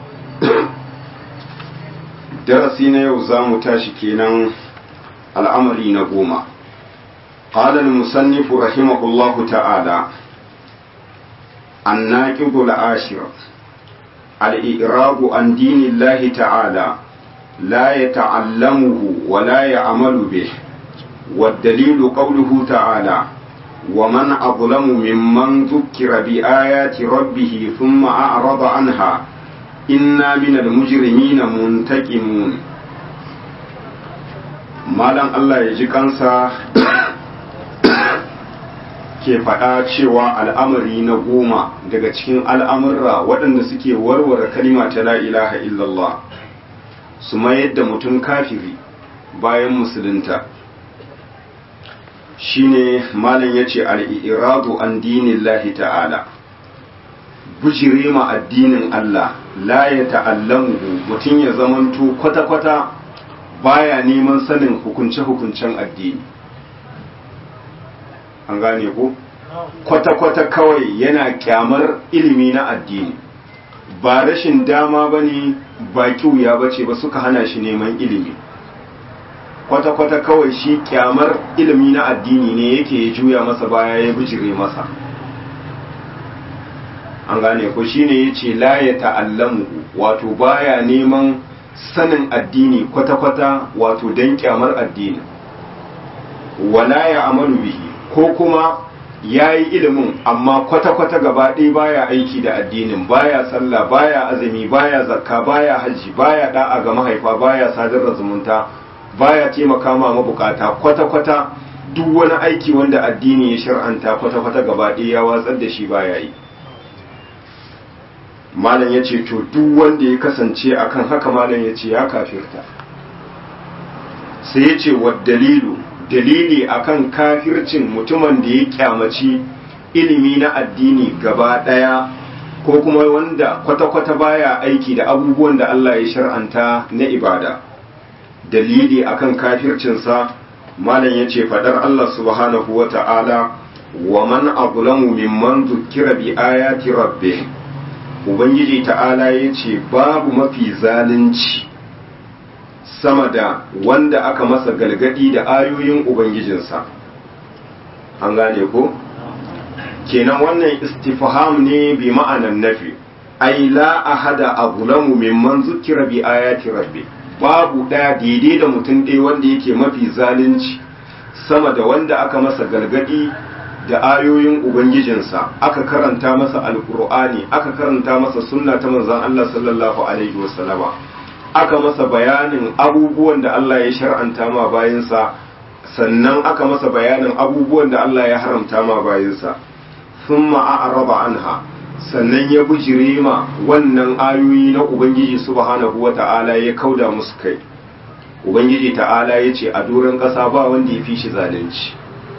darasi na yau za mu tashi kenan al'amari na goma قال المصنف رحمه الله تعالى الناقض العاشر الإعراب عن دين الله تعالى لا يتعلمه ولا يعمل به والدليل قوله تعالى ومن أظلم ممن ذكر بآيات ربه ثم أعرض عنها إنا من المجرمين منتقمون مالا الله يجي kansa ke faɗa cewa al'amari na goma daga cikin al'amurra waɗanda suke warware kalima ta la ilaha illallah su mayar da mutum kafiri bayan musulunta shine malam ya ce al'iradu an dinin lahi ta'ala bujire ma addinin Allah la ya ta'allamu mutum ya zamanto kwata-kwata baya neman sanin hukunce-hukuncen addini an gane ko kwata-kwata kawai yana kyamar ilimi na addini ba rashin dama ba ne ba kiwuya ba ce ba suka hana shi neman ilimi kwata-kwata kawai shi kyamar ilimi na addini ne yake ya juya masa baya ya bijire masa an gane ko shine yace la ya ta'allamu wato baya neman sanin addini kwata-kwata wato dan kyamar addini wala ya amalu bihi ko kuma ya yi ilimin amma kwata-kwata gaba ɗaya baya aiki da addinin baya sallah baya azumi baya zakka baya hajji baya da'a ga mahaifa baya sadar da zumunta baya taimaka ma mabukata kwata-kwata duk wani aiki wanda addini ya shar'anta kwata-kwata gaba ɗaya ya watsar da shi baya yi malam ya ce to duk wanda ya kasance akan haka malam ya ce ya kafirta sai ya ce wa dalilu dalili akan kafircin mutumin da ya kyamaci ilimi na addini gaba ɗaya ko kuma wanda kwata-kwata baya aiki da abubuwan da Allah ya shar'anta na ibada dalili akan kafircinsa malam ya ce faɗar Allah subhanahu wa ta'ala wa man azlamu mimman zukkira bi ayati rabbih ubangiji ta'ala ya ce babu mafi zalunci sama da wanda aka masa galgadi da ayoyin ubangijinsa an gane ko kenan wannan istifham ne bi ma'anan nafi ai la ahada azlamu mimman zukira bi ayati rabbi babu daya daidai da mutum ɗaya wanda yake mafi zalunci sama da wanda aka masa galgadi da ayoyin ubangijinsa aka karanta masa alkur'ani aka karanta masa sunna ta manzon Allah sallallahu alaihi wasallama aka masa bayanin abubuwan da Allah ya shar'anta ma bayansa sannan aka masa bayanin abubuwan da Allah ya haramta ma bayansa thumma a'raba anha sannan ya bujire ma wannan ayoyi na ubangiji subhanahu wata'ala ya kauda musu kai ubangiji ta'ala ya ce a doron ƙasa ba wanda ya fi shi zalunci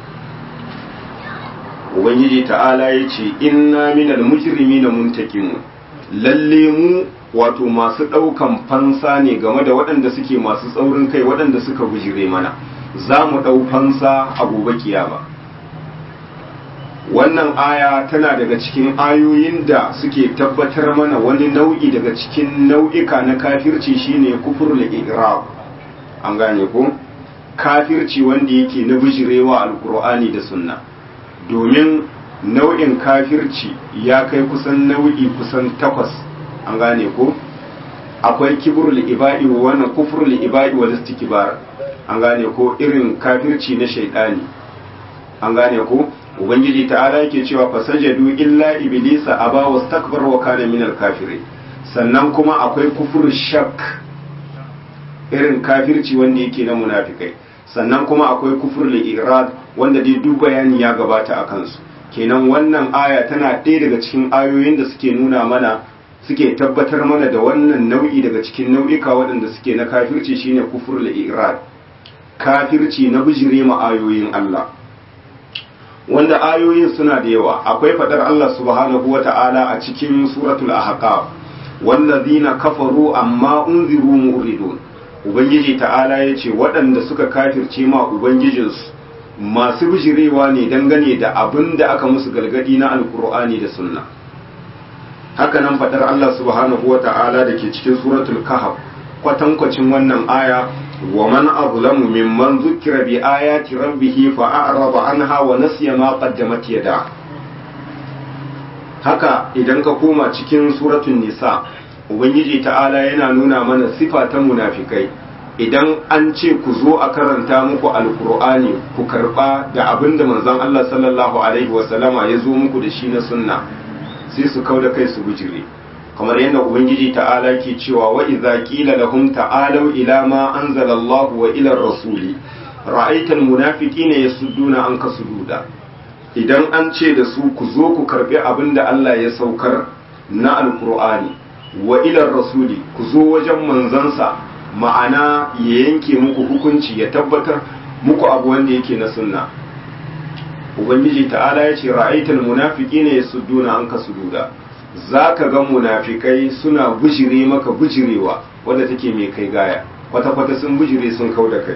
ubangiji ta'ala ya ce inna minal mujrimina muntakimun lalle mu wato masu ɗaukan fansa ne game da waɗanda suke masu tsaurin kai waɗanda suka bujire mana za mu ɗau fansa a gobe kiyama wannan aya tana daga cikin ayoyin da suke tabbatar mana wani nau'i daga cikin nau'ika na kafirci shine kufur al an gane ko kafirci wanda yake na bijirewa alkur'ani da sunna domin nau'in kafirci ya kai kusan nau'i kusan takwas an gane ko akwai kibrul ibadi wa wannan kufrul ibadi wal istikbar an gane ko irin kafirci na shaydani an gane ko ubangiji ta'ala yake cewa fasajadu illa iblisa aba wastakbara wa kana minal kafirin sannan kuma akwai kufur shak irin kafirci wanda yake na munafikai sannan kuma akwai kufur irad wanda dai duk bayani ya gabata a kansu kenan wannan aya tana ɗaya daga cikin ayoyin da suke nuna mana suke tabbatar mana da wannan nau'i daga cikin nau'ika waɗanda suke na kafirci shine kufur irad kafirci na bijire ma ayoyin Allah wanda ayoyin suna da yawa akwai fadar Allah subhanahu wata'ala a cikin suratul ahqaf wallazina kafaru amma unziru muridun ubangiji ta'ala yace waɗanda suka kafirce ma ubangijinsu masu bijirewa ne dangane da abin da aka musu galgadi na alkur'ani da sunna haka nan fadar Allah subhanahu wata'ala da ke cikin suratul kahf kwatankwacin wannan aya ومن أظلم ممن ذكر بآيات ربه فأعرض عنها ونسي ما قدمت يداه haka idan ka koma cikin suratun nisa ubangiji ta'ala yana nuna mana sifa ta munafikai idan an ce ku zo a karanta muku alkur'ani ku karba da abin da manzon Allah sallallahu alaihi wasallama ya zo muku da shi na sunna sai su kauda kai su bujire kamar yadda ubangiji ta'ala ke cewa wa idza qila lahum ta'alu ila ma anzala Allah wa ila rasuli ra'aital munafiqina yasudduna anka sududa idan an ce da su ku zo ku karbi abin da Allah ya saukar na alqur'ani wa ila rasuli ku zo wajen manzansa ma'ana ya yanke muku hukunci ya tabbatar muku abu wanda yake na sunna ubangiji ta'ala ya ce ra'aital munafiqina yasudduna anka sududa za ka ga munafikai suna bujire maka bujirewa wadda take mai kai gaya kwata-kwata sun bujire sun kau da kai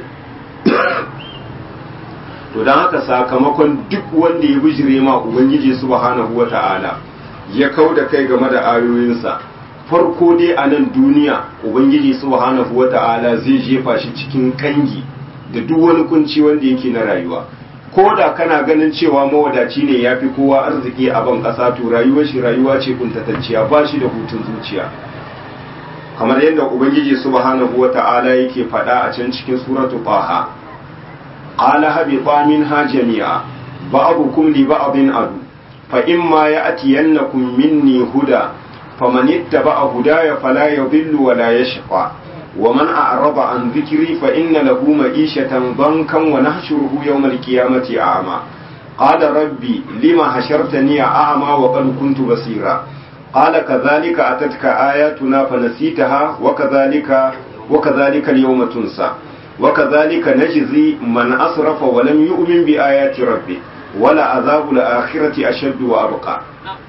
to don haka sakamakon duk wanda ya bujire ma ubangiji subhanahu wa ta'ala ya kau da kai game da ayoyinsa farko dai a nan duniya ubangiji subhanahu wa ta'ala zai jefa shi cikin kangi da duk wani kunci wanda yake na rayuwa ko da kana ganin cewa mawadaci ne ya fi kowa arziki a ban ƙasa to rayuwar shi rayuwa ce kuntatacciya ba shi da hutun zuciya kamar yadda ubangiji subhanahu wata'ala yake faɗa a can cikin suratu taha ala habita minha jami'a ba'dukum li ba'din adu fa imma ya'tiyannakum minni huda faman ittaba'a hudaya fala yadhillu wa la yashqa wa man a'rada an dhikri fa inna lahu ma'ishatan dankan wa nahshuruhu yawmal qiyamati a'ma qala rabbi lima hashartani a'ma wa qad kuntu basira قال كذلك أتتك آياتنا فنسيتها وكذلك وكذلك اليوم تنسى وكذلك نجزي من أسرف ولم يؤمن بآيات ربه ولا عذاب الآخرة أشد وأبقى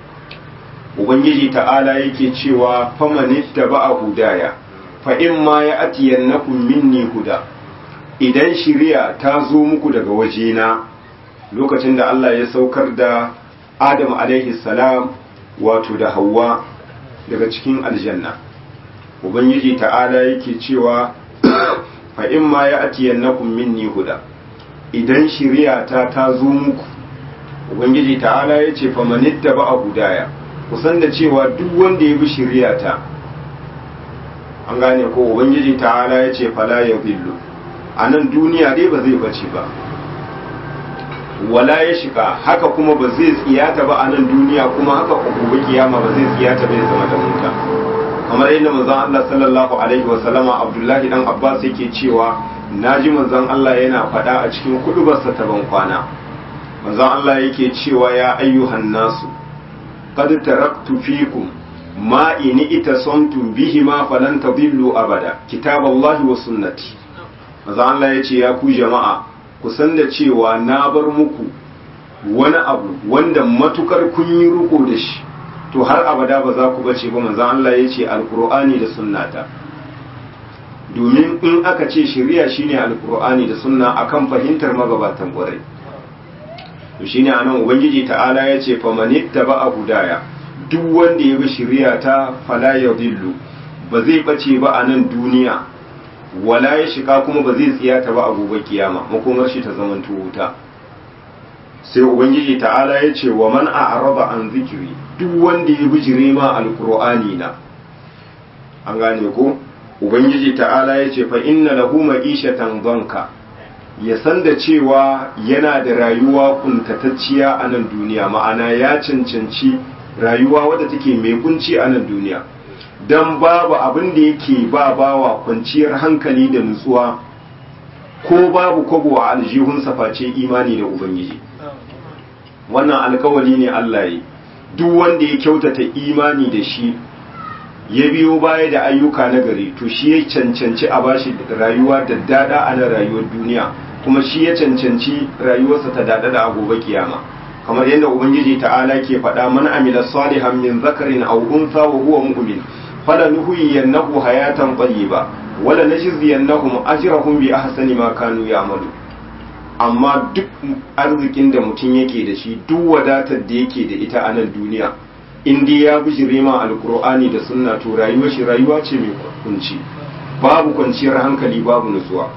Ubangiji ta'ala yake cewa famanitta ba a hudaya fa in ma ya atiyannakum minni huda idan shiriya ta zo muku daga wajena lokacin da Allah ya saukar da Adam alaihi salam wato da hawa daga cikin aljanna ubangiji ta'ala yake cewa fa in ma ya atiyannakum minni huda idan shiriya ta ta zo muku ubangiji ta'ala ya ce fa manitta ba a hudaya kusan da cewa duk wanda ya bi shiriya ta an gane ko ubangiji ta'ala ya ce fala ya billu a nan duniya dai ba zai bace ba wala ya shiga haka kuma ba zai tsiyata ba a nan duniya kuma haka gobe kiyama ba zai tsiyata bai zama da wuta kamar yadda manzon Allah sallallahu alaihi wasallama Abdullahi dan Abbas yake cewa naji manzon Allah yana faɗa a cikin kudubarsa ta ban kwana manzon Allah yake cewa ya ayyuhan nasu qad taraktu fikum ma in itasantum bihi ma falan tadillu abada kitaballahi wa sunnati manzon Allah yace ya ku jama'a ku san da cewa na bar muku wani abu wanda matukar kun yi riko da shi to har abada ba za ku bace ba manzon Allah ya ce alkur'ani da sunnata domin in aka ce shari'a shine alkur'ani da sunna akan fahimtar magabatan ƙwarai to shine anan ubangiji ta'ala ya ce fa manittaba hudaya duk wanda ya bi shari'a ta fala yadillu ba zai bace ba a nan duniya wala ya shiga kuma ba zai tsiyata ba a gobe kiyama makomar shi ta zaman wuta sai ubangiji ta'ala ya ce wa man a'rada an zikiri duk wanda ya bijire ma alqur'ani na an gane ko ubangiji ta'ala ya ce fa inna lahu ma'ishatan danka ya san da cewa yana da rayuwa kuntatacciya a nan duniya ma'ana ya cancanci rayuwa wadda take mai kunci a nan duniya don babu abin da yake ba bawa kwanciyar hankali da nutsuwa ko babu kwabo a aljihunsa face imani da ubangiji wannan alkawali ne Allah yi duk wanda ya kyautata imani da shi ya biyo baya da ayyuka na gari to shi ya cancanci a bashi rayuwa da dada a na rayuwar duniya kuma shi ya cancanci rayuwarsa ta dada da gobe kiyama kamar yadda ubangiji ta'ala ke faɗa man amila salihan min zakarin aw untha wa huwa mu'min falanuhyiyannahu hayatan tayyiba wala najziyannahum ajrahum bi ahsani ma kanu ya'malu amma duk arzikin da mutum yake da shi duk wadatar da yake da ita a nan duniya in dai ya bijire ma alkur'ani da sunna to rayuwar shi rayuwa ce mai kunci babu kwanciyar hankali babu nutsuwa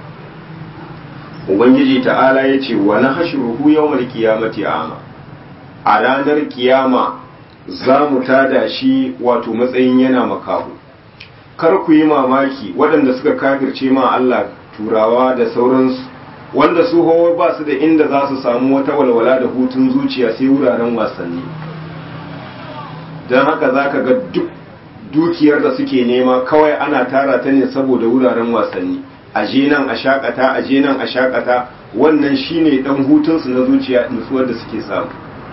ubangiji ta'ala ya ce wa nahshuruhu yawmal qiyamati a'ma a ranar kiyama za mu tada shi wato matsayin yana makahu kar ku yi mamaki waɗanda suka kafirce ma Allah turawa da sauransu wanda su hawa ba su da inda za su samu wata walwala da hutun zuciya sai wuraren wasanni don haka za ka ga duk dukiyar da suke nema kawai ana tara ta ne saboda wuraren wasanni aje nan a shakata aje nan a shakata wannan shine dan hutunsu na zuciya nutsuwar da suke samu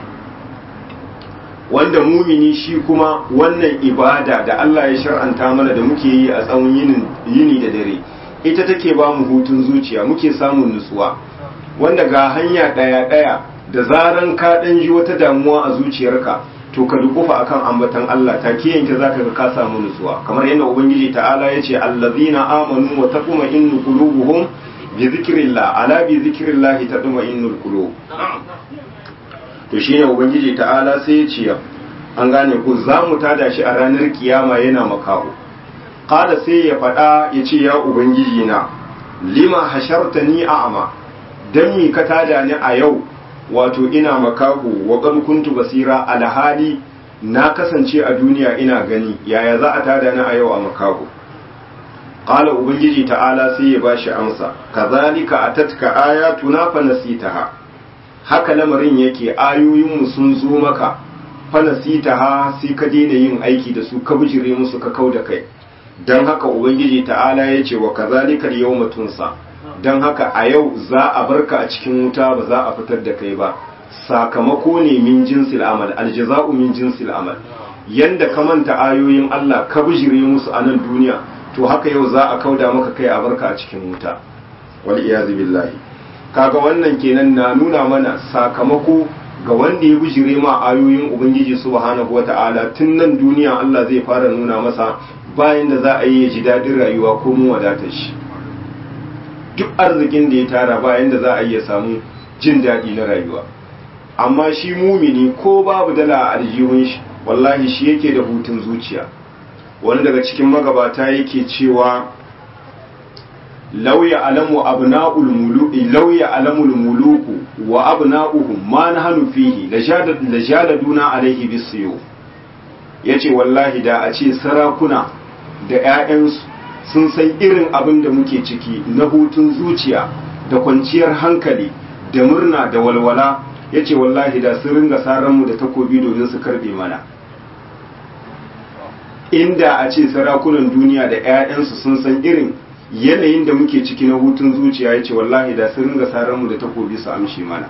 wanda mumini shi kuma wannan ibada da Allah ya shar'anta mana da muke yi a tsawon yini da dare ita take ba mu hutun zuciya muke samun nutsuwa wanda ga hanya ɗaya ɗaya da zaran ka ɗan ji wata damuwa a zuciyarka to ka dukufa akan ambatan Allah ta ke yanke zaka ga ka samu nutsuwa kamar yadda ubangiji ta'ala ya ce allazina amanu wa taqma'innu qulubuhum bi zikrillah ala bi zikrillah taqma'innul qulub to shine ubangiji ta'ala sai ya ce an gane ku za mu tada shi a ranar kiyama yana makaho kada sai ya faɗa ya ce ya ubangiji na lima hasharta ni a'ama dan mi ka tada ni a yau wato ina makahu wa qad kuntu basira alhali na kasance a duniya ina gani yaya za a tada ni a yau a makahu qala ubangiji ta'ala sai ya bashi amsa kazalika atatka ayatuna fa nasitaha haka lamarin yake ayoyin mu sun zo maka fa nasitaha sai ka daina yin aiki da su ka bijire musu ka kauda kai dan haka ubangiji ta'ala ya ce wa kazalika yawma tunsa dan haka a yau za a barka a cikin wuta ba za a fitar da kai ba sakamako ne min jinsil amal aljaza'u min jinsil amal yanda ka manta ayoyin Allah ka bijire musu a nan duniya to haka yau za a kauda maka kai a barka a cikin wuta wal iyazu billahi kaga wannan kenan na nuna mana sakamako ga wanda ya bijire ma ayoyin ubangiji subhanahu wata'ala tun nan duniya Allah zai fara nuna masa bayan da za a yi ya ji dadin rayuwa ko mu wadatar shi duk arzikin da ya tara bayan da za a yi ya samu jin daɗi na rayuwa amma shi mumini ko babu dala a aljihun shi wallahi shi yake da hutun zuciya wani daga cikin magabata yake cewa lauya alamu abna'ul muluki lauya alamul muluku wa abna'uhum ma nahnu fihi la jaladuna alaihi bisiyo yace wallahi da a ce sarakuna da ƴaƴansu sun san irin abin da muke ciki na hutun zuciya da kwanciyar hankali da murna da walwala yace wallahi da sun ringa saranmu da takobi domin su karbe mana inda a ce sarakunan duniya da 'ya'yansu sun san irin yanayin da muke ciki na hutun zuciya ya ce wallahi da sun ringa saranmu da takobi su amshi mana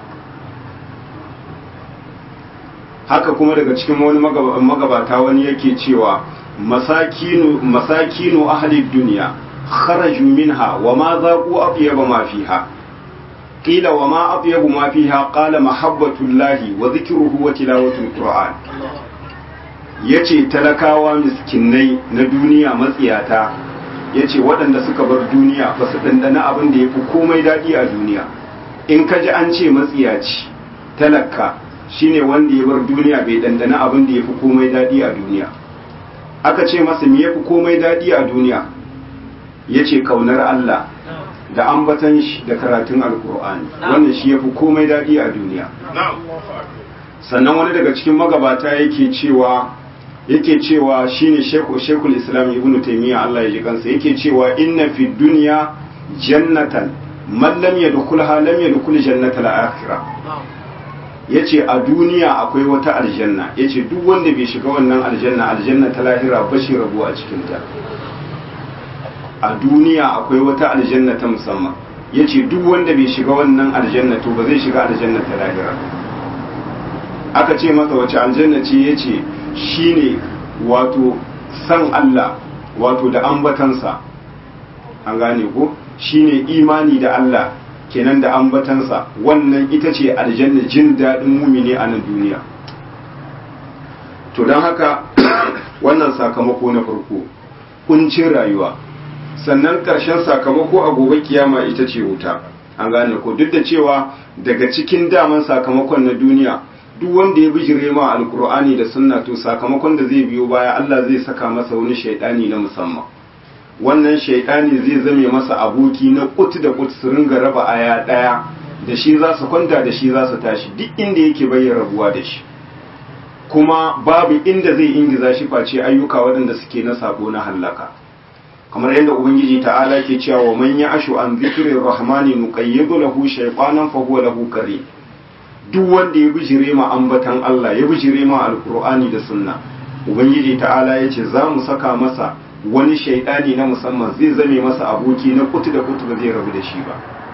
haka kuma daga cikin wani magabata wani yake cewa masakinu masakinu ahli duniya kharaju minha wa ma zaqu atyaba ma fiha qila wa ma atyabu ma fiha qala mahabbatullahi wa dhikruhu wa tilawatul qur'an ya ce talakawa miskinai na duniya matsiyata ya ce waɗanda suka bar duniya ba su ɗanɗana abin da ya fi komai daɗi a duniya in ka ji an ce matsiyaci talaka shine wanda ya bar duniya bai ɗanɗana abin da ya fi komai daɗi a duniya aka ce masa me ya fi komai daɗi a duniya ya ce kaunar Allah da ambatan shi da karatun alkur'ani wannan shi ya fi komai daɗi a duniya sannan wani daga cikin magabata yake cewa yake cewa shine shekul islam ibn taymiya Allah ya ji kansa yake cewa inna fi dunya jannatan man lam yadkhulha lam yadkhul jannatal akhirah yace a duniya akwai wata aljanna yace duk wanda bai shiga wannan aljanna aljanna ta lahira ba shi rabu a cikin ta a duniya akwai wata aljanna ta musamman yace duk wanda bai shiga wannan aljanna to ba zai shiga aljanna ta lahira aka ce masa wace aljanna ce yace shine wato san Allah wato da ambatansa an gane ko shine imani da Allah kenan da ambatansa wannan ita ce aljanna jin daɗin mumini a nan duniya to don haka wannan sakamako na farko kuncin rayuwa sannan ƙarshen sakamako a gobe kiyama ita ce wuta an gane ko duk da cewa daga cikin daman sakamakon na duniya duk wanda ya bijire ma alkur'ani da sunna to sakamakon da zai biyo baya Allah zai saka masa wani shaidani na musamman wannan shaidani zai zame masa aboki na kut da kut su ringa raba aya daya da shi za su kwanta da shi za su tashi duk inda yake bayyana rabuwa da shi kuma babu inda zai ingiza shi face ayyuka waɗanda suke na sabo na hallaka kamar yadda ubangiji ta'ala ke cewa wa man ya'ashu an dhikrir rahmani nuqayyidu lahu shaytanan fa huwa lahu qarin duk wanda ya bijire ma ambatan Allah ya bijire ma alkur'ani da sunna ubangiji ta'ala ya ce za mu saka masa wani shaidani na musamman zai zame masa aboki na kutu da kutu ba zai rabu da shi ba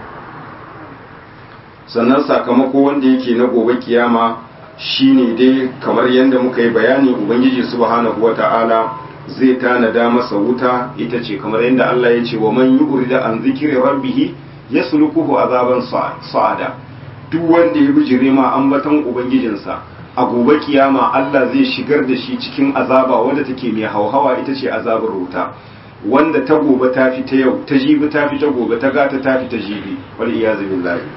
sannan sakamako wanda yake na gobe kiyama shine dai kamar yadda muka yi bayani ubangiji subhanahu wata'ala zai tanada masa wuta ita ce kamar yadda Allah ya ce wa man yu'rida an zikri rabbih yaslukuhu azaban sa'ada duk wanda ya bijire ma ambaton ubangijinsa a gobe kiyama Allah zai shigar da shi cikin azaba wadda take mai hauhawa ita ce azabar wuta wanda ta gobe ta fi ta yau ta jibi ta fi ta gobe ta gata ta fi ta jibi wal iyazu billahi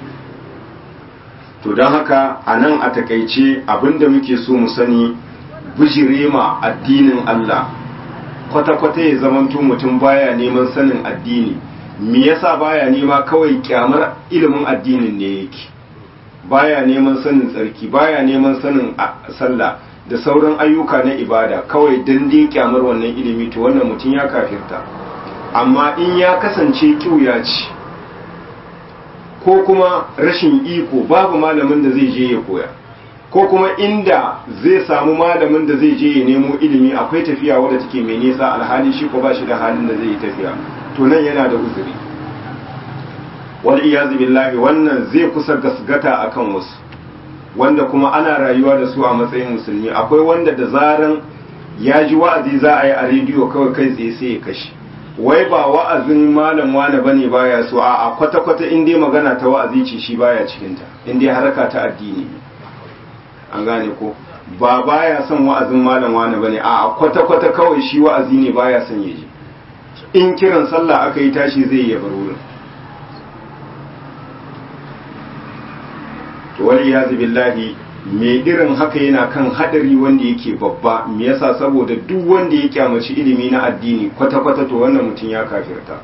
to don haka a nan a takaice abinda muke so mu sani bijire ma addinin Allah kwata-kwata ya zamanto mutum baya neman sanin addini me yasa baya nema kawai kyamar ilimin addinin ne yake baya neman sanin tsarki baya neman sanin sallah da sauran ayyuka na ibada kawai dan dai kyamar wannan ilimi to wannan mutum ya kafirta amma in ya kasance kiuya ce ko kuma rashin iko babu malamin da zai je ya koya ko kuma inda zai samu malamin da zai je ya nemo ilimi akwai tafiya wadda take mai nisa alhali shi ko ba shi da halin da zai yi tafiya to nan yana da uzuri wal iyazu billahi wannan zai kusa gasgata akan wasu wanda kuma ana rayuwa da su a matsayin musulmi akwai wanda da zaran ya ji wa'azi za a yi a rediyo kawai kai tsaye sai ya kashe wai ba wa'azin malam wane bane baya so a kwata kwata in dai magana ta wa'azi ce shi baya cikin ta in dai haraka ta addini an gane ko ba baya son wa'azin malam wane bane a kwata kwata kawai shi wa'azi ne baya son ya ji in kiran sallah aka yi tashi zai yi bar wurin to wal iyazu billahi me irin haka yana kan hadari wanda yake babba me yasa saboda duk wanda ya kyamaci ilimi na addini kwata-kwata to wannan mutum ya kafirta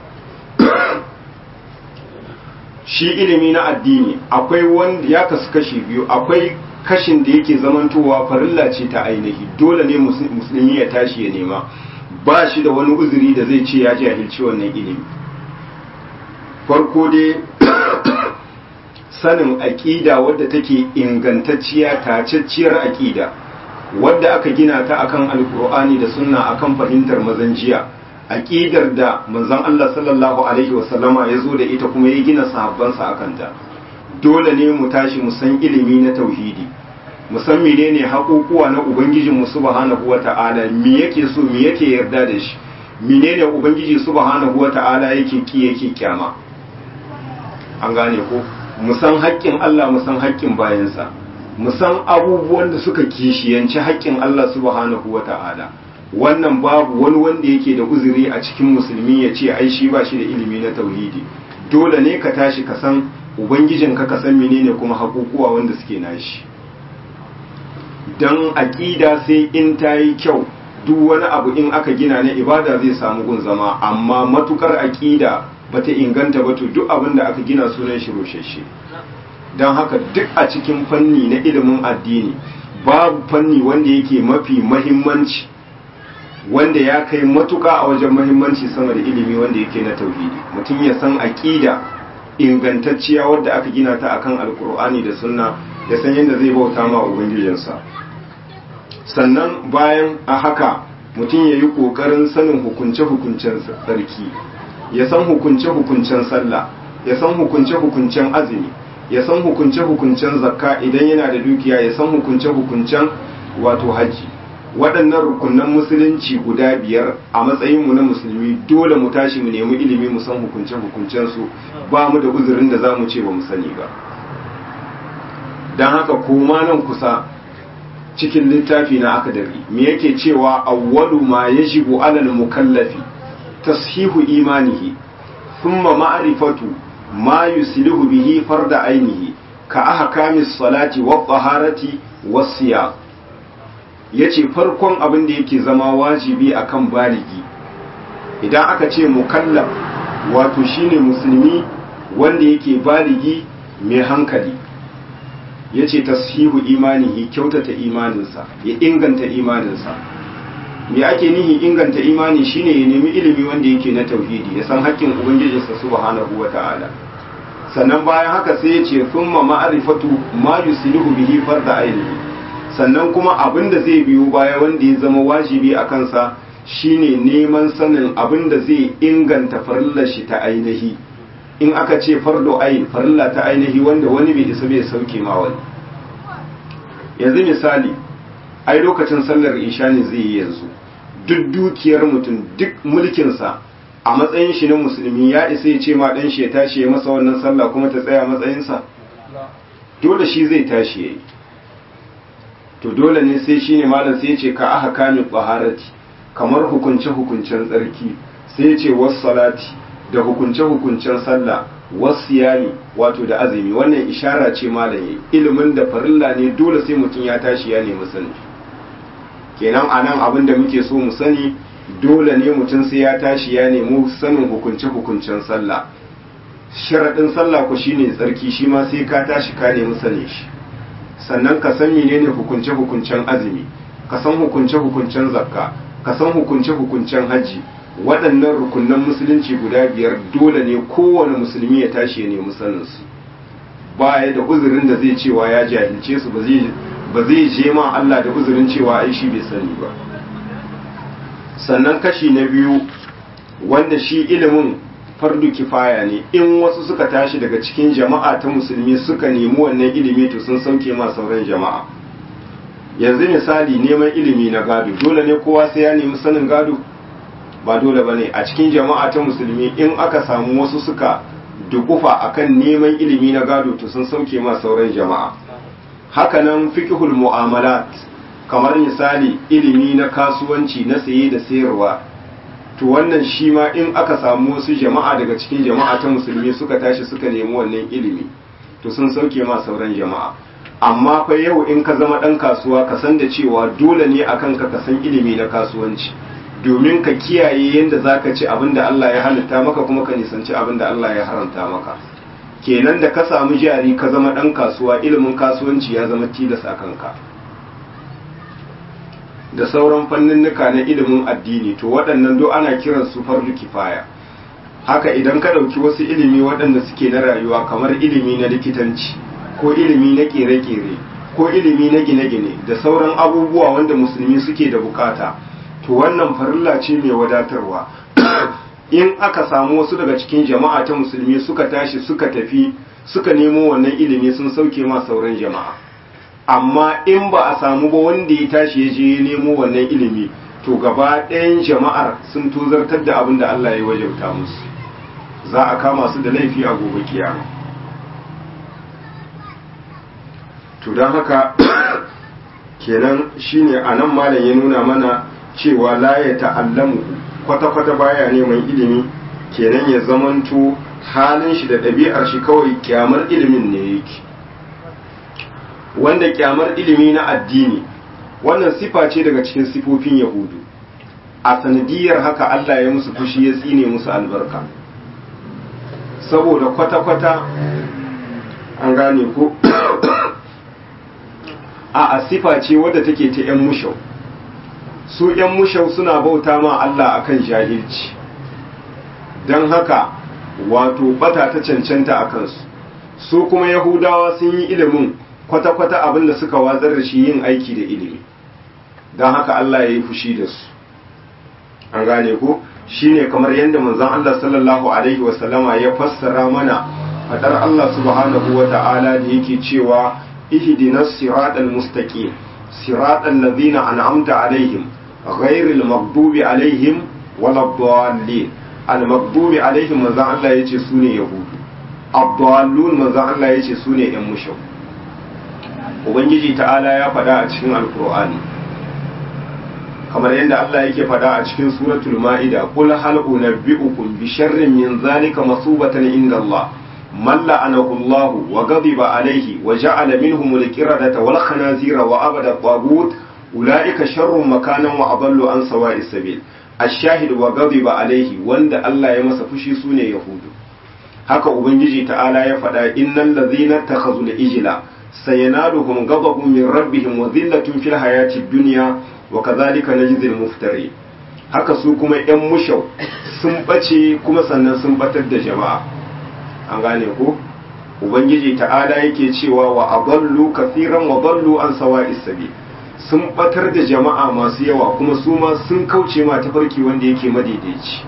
shi ilimi na addini akwai wanda ya kasu kashi biyu akwai kashin da yake zamantowa farilla ce ta ainihi dole ne musulmi ya tashi ya nema ba shi da wani uzuri da zai ce ya jahilci wannan ilimi farko dai sanin aƙida wadda take ingantacciya tacacciyar aƙida wadda aka gina ta akan alkur'ani da sunna akan fahimtar mazan jiya aƙidar da manzon Allah sallallahu alaihi wasallama ya zo da ita kuma ya gina sahabbansa akan ta dole ne mu tashi mu san ilimi na tauhidi mu san menene haƙuƙuwa na ubangijin mu subhanahu wata'ala me yake so me yake yarda da shi menene ubangiji subhanahu wata'ala yake ki yake kyama an gane ko mu san haƙƙin Allah mu san haƙƙin bayansa mu san abubuwan da suka kishiyanci haƙƙin Allah subhanahu wata'ala wannan babu wani wanda yake da uzuri a cikin musulmi ya ce ai shi ba shi da ilimi na tauhidi dole ne ka tashi ka san ubangijinka ka san menene kuma haƙuƙuwa wanda suke nashi dan aƙida sai in ta yi kyau duk wani abu in aka gina na ibada zai samu gun zama amma matukar aƙida bata inganta ba to duk abin da aka gina sunan shi roshashe don haka duk a cikin fanni na ilimin addini babu fanni wanda yake mafi mahimmanci wanda ya kai matuka a wajen mahimmanci sama da ilimi wanda yake na tauhidi mutum ya san aƙida ingantacciya wadda aka gina ta akan alkur'ani da sunna ya san yadda zai bauta ma ubangijinsa sannan bayan a haka mutum ya yi ƙoƙarin sanin hukunce-hukuncen tsarki ya san hukunce-hukuncen sallah ya san hukunce-hukuncen azumi ya san hukunce-hukuncen zakka idan yana da dukiya ya san hukunce-hukuncen wato haji waɗannan rukunan musulunci guda biyar a matsayinmu na musulmi dole mu tashi mu nemi ilimi mu san hukunce-hukuncen su ba mu da uzurin da za mu ce ba mu sani ba don haka koma nan kusa cikin littafi na akadari me yake cewa awwalu ma yajibu alal mukallafi tashihu imanihi thumma ma'rifatu ma yuslihu bihi farda ainihi ka ahkamis salati wa taharati was siyam yace farkon abin da yake zama wajibi akan baligi idan aka ce mukallaf wato shine musulmi wanda yake baligi mai hankali ya ce tashihu imanihi kyautata imaninsa ya inganta imaninsa me ake nihi inganta imani shine ya nemi ilimi wanda yake na tauhidi ya san haƙƙin ubangijinsa subhanahu wata'ala sannan bayan haka sai ya ce thumma ma'rifatu ma yuslihu bihi farda ainihi sannan kuma abin da zai biyo baya wanda ya zama wajibi a kansa shine neman sanin abin da zai inganta farillar shi ta ainihi in aka ce fardo ayin farilla ta ainihi wanda wani bai isa bai sauke ma wani yanzu misali ai lokacin sallar isha ne zai yi yanzu duk dukiyar mutum duk mulkinsa a matsayin shi na musulmi ya isa ya ce ma dan shi ya tashi ya masa wannan sallah kuma ta tsaya matsayinsa dole shi zai tashi yayi to dole ne sai shine malam sai ya ce ka aka kame baharati kamar hukunce hukuncen tsarki sai ya ce was salati da hukunce-hukuncen sallah wasiyami wato da azumi wannan ishara ce malaye ilimin da farilla ne dole sai mutum ya tashi ya nemi sani kenan a nan abin da muke so mu sani dole ne mutum sai ya tashi ya nemi sanin hukunce-hukuncen sallah sharaɗin sallah ku shine tsarki shi ma sai ka tashi ka nemi sane shi sannan ka san menene hukunce-hukuncen azumi ka san hukunce-hukuncen zakka ka san hukunce-hukuncen hajji waɗannan rukunan musulunci guda biyar dole ne kowane musulmi ya tashi ya nemi saninsu ba ya da uzurin da zai cewa ya jahilce su ba zai je ma Allah da uzurin cewa ai shi bai sani ba sannan kashi na biyu wanda shi ilimin fardu kifaya ne in wasu suka tashi daga cikin jama'a ta musulmi suka nemi wannan ilimi to sun sauke ma sauran jama'a yanzu misali neman ilimi na gado dole ne kowa sai ya nemi sanin gado ba dole bane a cikin jama'a ta musulmi in aka samu wasu suka dukufa akan neman ilimi na gado to sun sauke ma sauran jama'a hakanan fiqhul mu'amalat kamar misali ilimi na kasuwanci na saye da sayarwa to wannan shi ma in aka samu wasu jama'a daga cikin jama'a ta musulmi suka tashi suka nemi wannan ilimi to sun sauke ma sauran jama'a amma fa yau in ka zama dan kasuwa ka san da cewa dole ne akan ka ka san ilimi na kasuwanci domin ka kiyaye yadda zaka ci abin da Allah ya halitta maka kuma ka nisanci abin da Allah ya haramta maka kenan da ka samu jari ka zama dan kasuwa ilimin kasuwanci ya zama tilas a kanka da sauran fanninnika na ilimin addini to waɗannan do ana kiran su fardu kifaya haka idan ka ɗauki wasu ilimi waɗanda suke na rayuwa kamar ilimi na likitanci ko ilimi na ƙere-ƙere ko ilimi na gine-gine da sauran abubuwa wanda musulmi suke da bukata to wannan farilla ce mai wadatarwa in aka samu wasu daga cikin jama'a ta musulmi suka tashi suka tafi suka nemo wannan ilimi sun sauke ma sauran jama'a amma in ba a samu ba wanda ya tashi ya je ya nemo wannan ilimi to gaba ɗayan jama'ar sun tozartar da abin da Allah ya wajauta musu za a kama su da laifi a gobe kiyama to don haka kenan shine a nan malam ya nuna mana cewa la ya ta'allamu kwata-kwata baya neman ilimi kenan ya zamanto halin shi da ɗabi'ar shi kawai kyamar ilimin ne yake wanda kyamar ilimi na addini wannan sifa ce daga cikin sifofin yahudu a sanadiyar haka Allah ya musu fushi ya tsine musu albarka saboda kwata-kwata an gane ko a a sifa ce wadda take ta 'yan mushau su 'yan mushau suna bauta ma Allah akan jahilci don haka wato bata ta cancanta a kansu su kuma yahudawa sun yi ilimin kwata-kwata abin da suka watsar da shi yin aiki da ilimi don haka Allah ya yi fushi da su an gane ko shine kamar yadda manzon Allah sallallahu alaihi wasallama ya fassara mana fadar Allah subhanahu wa ta'ala da yake cewa ihdinas siratal mustaqim siratal ladzina an'amta alaihim ghairil maghdubi alaihim waladdallin al maghdubi alaihim manzon Allah yace sune yahudu abdallun manzon Allah yace sune yan mushrik ubangiji ta'ala ya faɗa a cikin alkur'ani kamar yadda Allah yake faɗa a cikin suratul ma'ida qul hal unabbi'ukum bi sharrin min zalika masubatan inda Allah man la'anahu Allah wa ghadiba alayhi wa ja'ala minhum al-qiradata wal khanazira wa abada tagut ulaika sharrun makanan wa adallu an sawa'is sabil ash-shahid wa ghadiba alayhi wanda Allah ya masa fushi sune yahudu haka ubangiji ta'ala ya faɗa innal ladzina takhazul ijla sayanaluhum ghadabun min rabbihim wa dhillatun fil hayati dunya wa kadhalika najzil muftari haka su kuma yan mushau sun bace kuma sannan sun batar da jama'a an gane ko ubangiji ta'ala yake cewa wa adallu kathiran wa dallu an sawa'is sabil sun batar da jama'a masu yawa kuma su ma sun kauce ma tafarki wanda yake madaidaici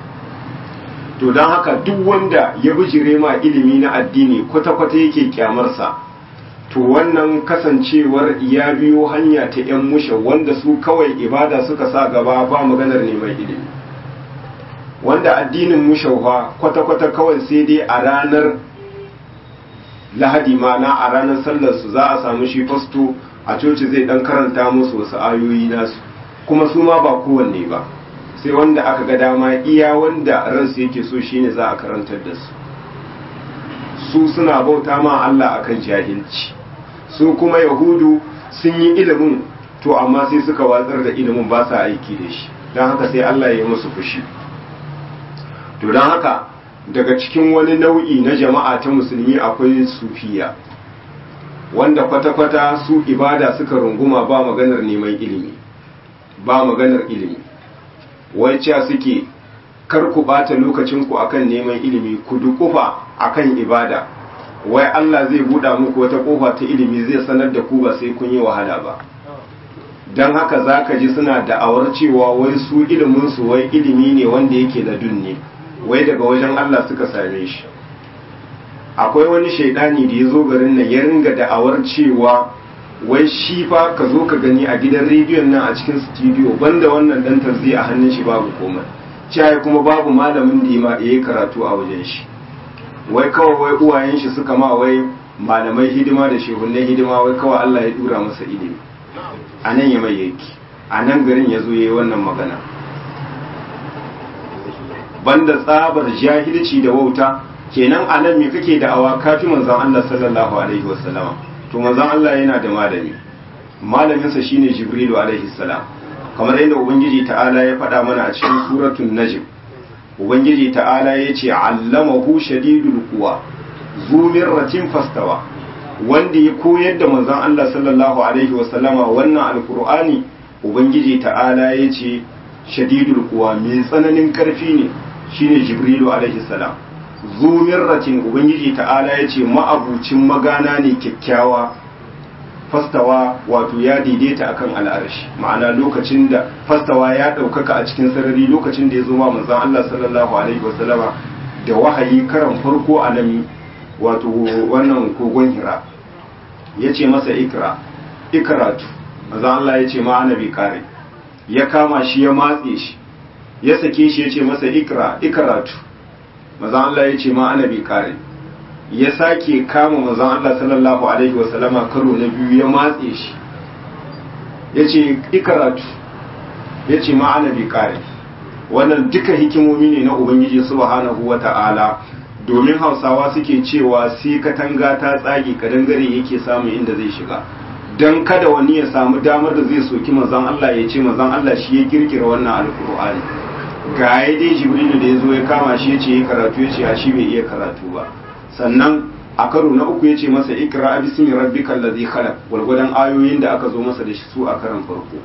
to don haka duk wanda ya bijire ma ilimi na addini kwata-kwata yake kyamarsa to wannan kasancewar ya biyo hanya ta 'yan mushe wanda su kawai ibada suka sa gaba ba maganar neman ilimi wanda addinin mushauha kwata-kwata kawai sai dai a ranar lahadi mana a ranar sallarsu za a samu shi fasto a coci zai dan karanta musu wasu ayoyi nasu kuma su ma ba kowanne ba sai wanda aka ga dama iya wanda ransu yake so shine za a karantar da su su suna bauta ma Allah akan jahilci su kuma yahudu sun yi ilimin to amma sai suka watsar da ilimin ba sa aiki da shi don haka sai Allah ya yi musu fushi to don haka daga cikin wani nau'i na jama'a ta musulmi akwai sufiya wanda kwata-kwata su ibada suka runguma ba maganar neman ilimi ba maganar ilimi wai cewa suke kar ku bata lokacinku akan neman ilimi ku dukufa akan ibada wai Allah zai buɗa muku wata kofa ta ilimi zai sanar da ku ba sai kun yi wahala ba don haka za ka ji suna da'awar cewa wai su iliminsu wai ilimi ne wanda yake da dunne wai daga wajen Allah suka same shi akwai wani shaidani da ya zo garin nan ya ringa da'awar cewa wai shi fa ka zo ka gani a gidan rediyon nan a cikin studio banda wannan dan tarzi a hannun shi babu komai cewa kuma babu malamin da ya yi karatu a wajen shi wai kawai wai uwayen shi suka ma wai malamai hidima da shehunai hidima wai kawai Allah ya dura masa ilimi a nan ya mai yake a nan garin ya zo ya yi wannan magana banda tsabar jahilci da wauta kenan a nan me kake da awa kafi manzon Allah sallallahu alaihi wasallama to manzon Allah yana da malami malaminsa shine Jibrilu alaihi salam kamar yadda ubangiji ta'ala ya faɗa mana a cikin suratul najm ubangiji ta'ala ya ce allamahu shadidul quwa zu mirratin fastawa wanda ya koyar da manzon Allah sallallahu alaihi wasallama wannan alqur'ani ubangiji ta'ala ya ce shadidul quwa mai tsananin karfi ne shine jibrilu alaihi salam zu mirratin ubangiji ta'ala ya ce ma'abucin magana ne kyakkyawa fastawa wato ya daidaita akan al'arshi ma'ana lokacin da fastawa ya ɗaukaka a cikin sarari lokacin da ya zo ma manzon Allah sallallahu alaihi wasallama da wahayi karan farko a nan wato wannan kogon hira ya ce masa ikra ikratu manzon Allah ya ce ma annabi kare ya kama shi ya matse shi ya sake shi ya ce masa ikra ikratu manzon Allah ya ce ma annabi kare ya sake kama manzon Allah sallallahu alaihi wasallama karo na biyu ya matse shi ya ce ikaratu ya ce ma'ana bi kare wannan duka hikimomi ne na ubangiji subhanahu wa ta'ala domin hausawa suke cewa sai katanga ta tsage kadangare yake samu inda zai shiga don kada wani ya samu damar da zai soki manzon Allah ya ce manzon Allah shi ya kirkira wannan alkur'ani ga ya dai jibrilu da ya zo ya kama shi ya ce ya karatu ya ce a shi bai iya karatu ba sannan a karo na uku ya ce masa ikra bismi rabbikal ladhi khalaq gwargwadon ayoyin da aka zo masa da shi su a karan farko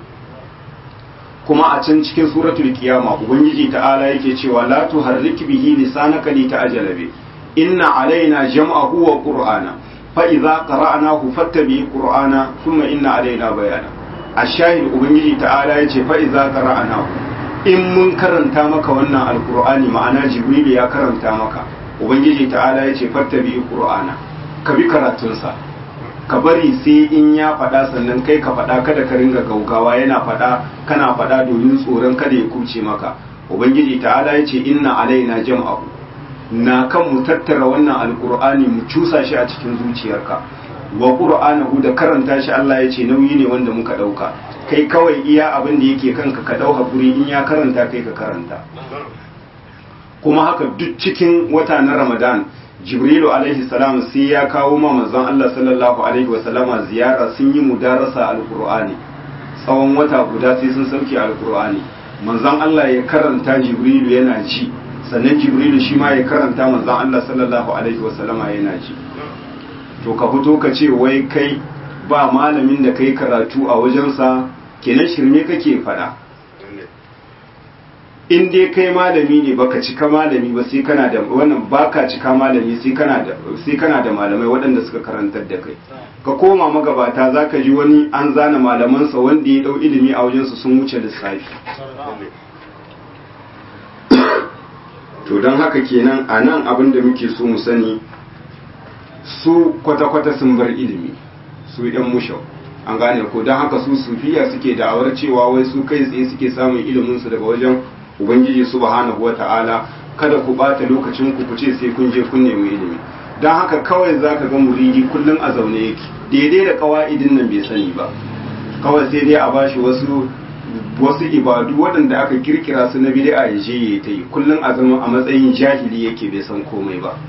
kuma a can cikin suratul qiyama ubangiji ta'ala yake cewa la tuharrik bihi lisanaka li ta'jala bi inna alaina jam'ahu wa qur'ana fa idza qara'nahu fattabi qur'ana thumma inna alaina bayana ashahid ubangiji ta'ala yace fa idza qara'nahu in mun karanta maka wannan alqur'ani ma'ana jibril ya karanta maka ubangiji ta'ala ya ce fattabi qur'ana ka bi karatunsa ka bari sai in ya faɗa sannan kai ka faɗa kada ka ringa gaugawa yana faɗa kana faɗa domin tsoron kada ya kuce maka ubangiji ta'ala ya ce inna alaina jam'ahu na kan mu tattara wannan alqur'ani mu cusa shi a cikin zuciyarka wa qur'anahu da karanta shi Allah ya ce nauyi ne wanda muka ɗauka kai kawai iya abin da yake kanka ka ɗau hakuri in ya karanta kai ka karanta kuma haka duk cikin wata na ramadan jibrilu alaihi salam sai ya kawo ma manzon Allah sallallahu alaihi wasallama ziyara sun yi mudarasa alqur'ani tsawon wata guda sai sun sauke alqur'ani manzon Allah ya karanta jibrilu yana ji sannan jibrilu shi ma ya karanta manzon Allah sallallahu alaihi wasallama yana ji to ka fito ka ce wai kai ba malamin da kai karatu a wajensa kenan shirme kake fada in dai kai malami ne baka cika malami ba sai kana da wannan baka cika malami sai kana da sai kana da malamai waɗanda suka karantar da kai ka koma magabata zaka ji wani an zana malamansa wanda ya dau ilimi a wajensu sun wuce lissafi to don haka kenan a nan abin da muke so mu sani su kwata-kwata sun bar ilimi su yan mushau an gane ko don haka su sufiya suke da'awar cewa wai su kai tsaye suke samun iliminsu daga wajen ubangiji subhanahu wata'ala kada ku bata lokacin ku ce sai kun je kun nemi ilimi don haka kawai zaka ga muridi kullum a zaune yake daidai da kawa'idin nan bai sani ba kawai sai dai a bashi wasu wasu ibadu waɗanda aka kirkira su na bid'a ya je ya ta yi kullum a zama a matsayin jahili yake bai san komai ba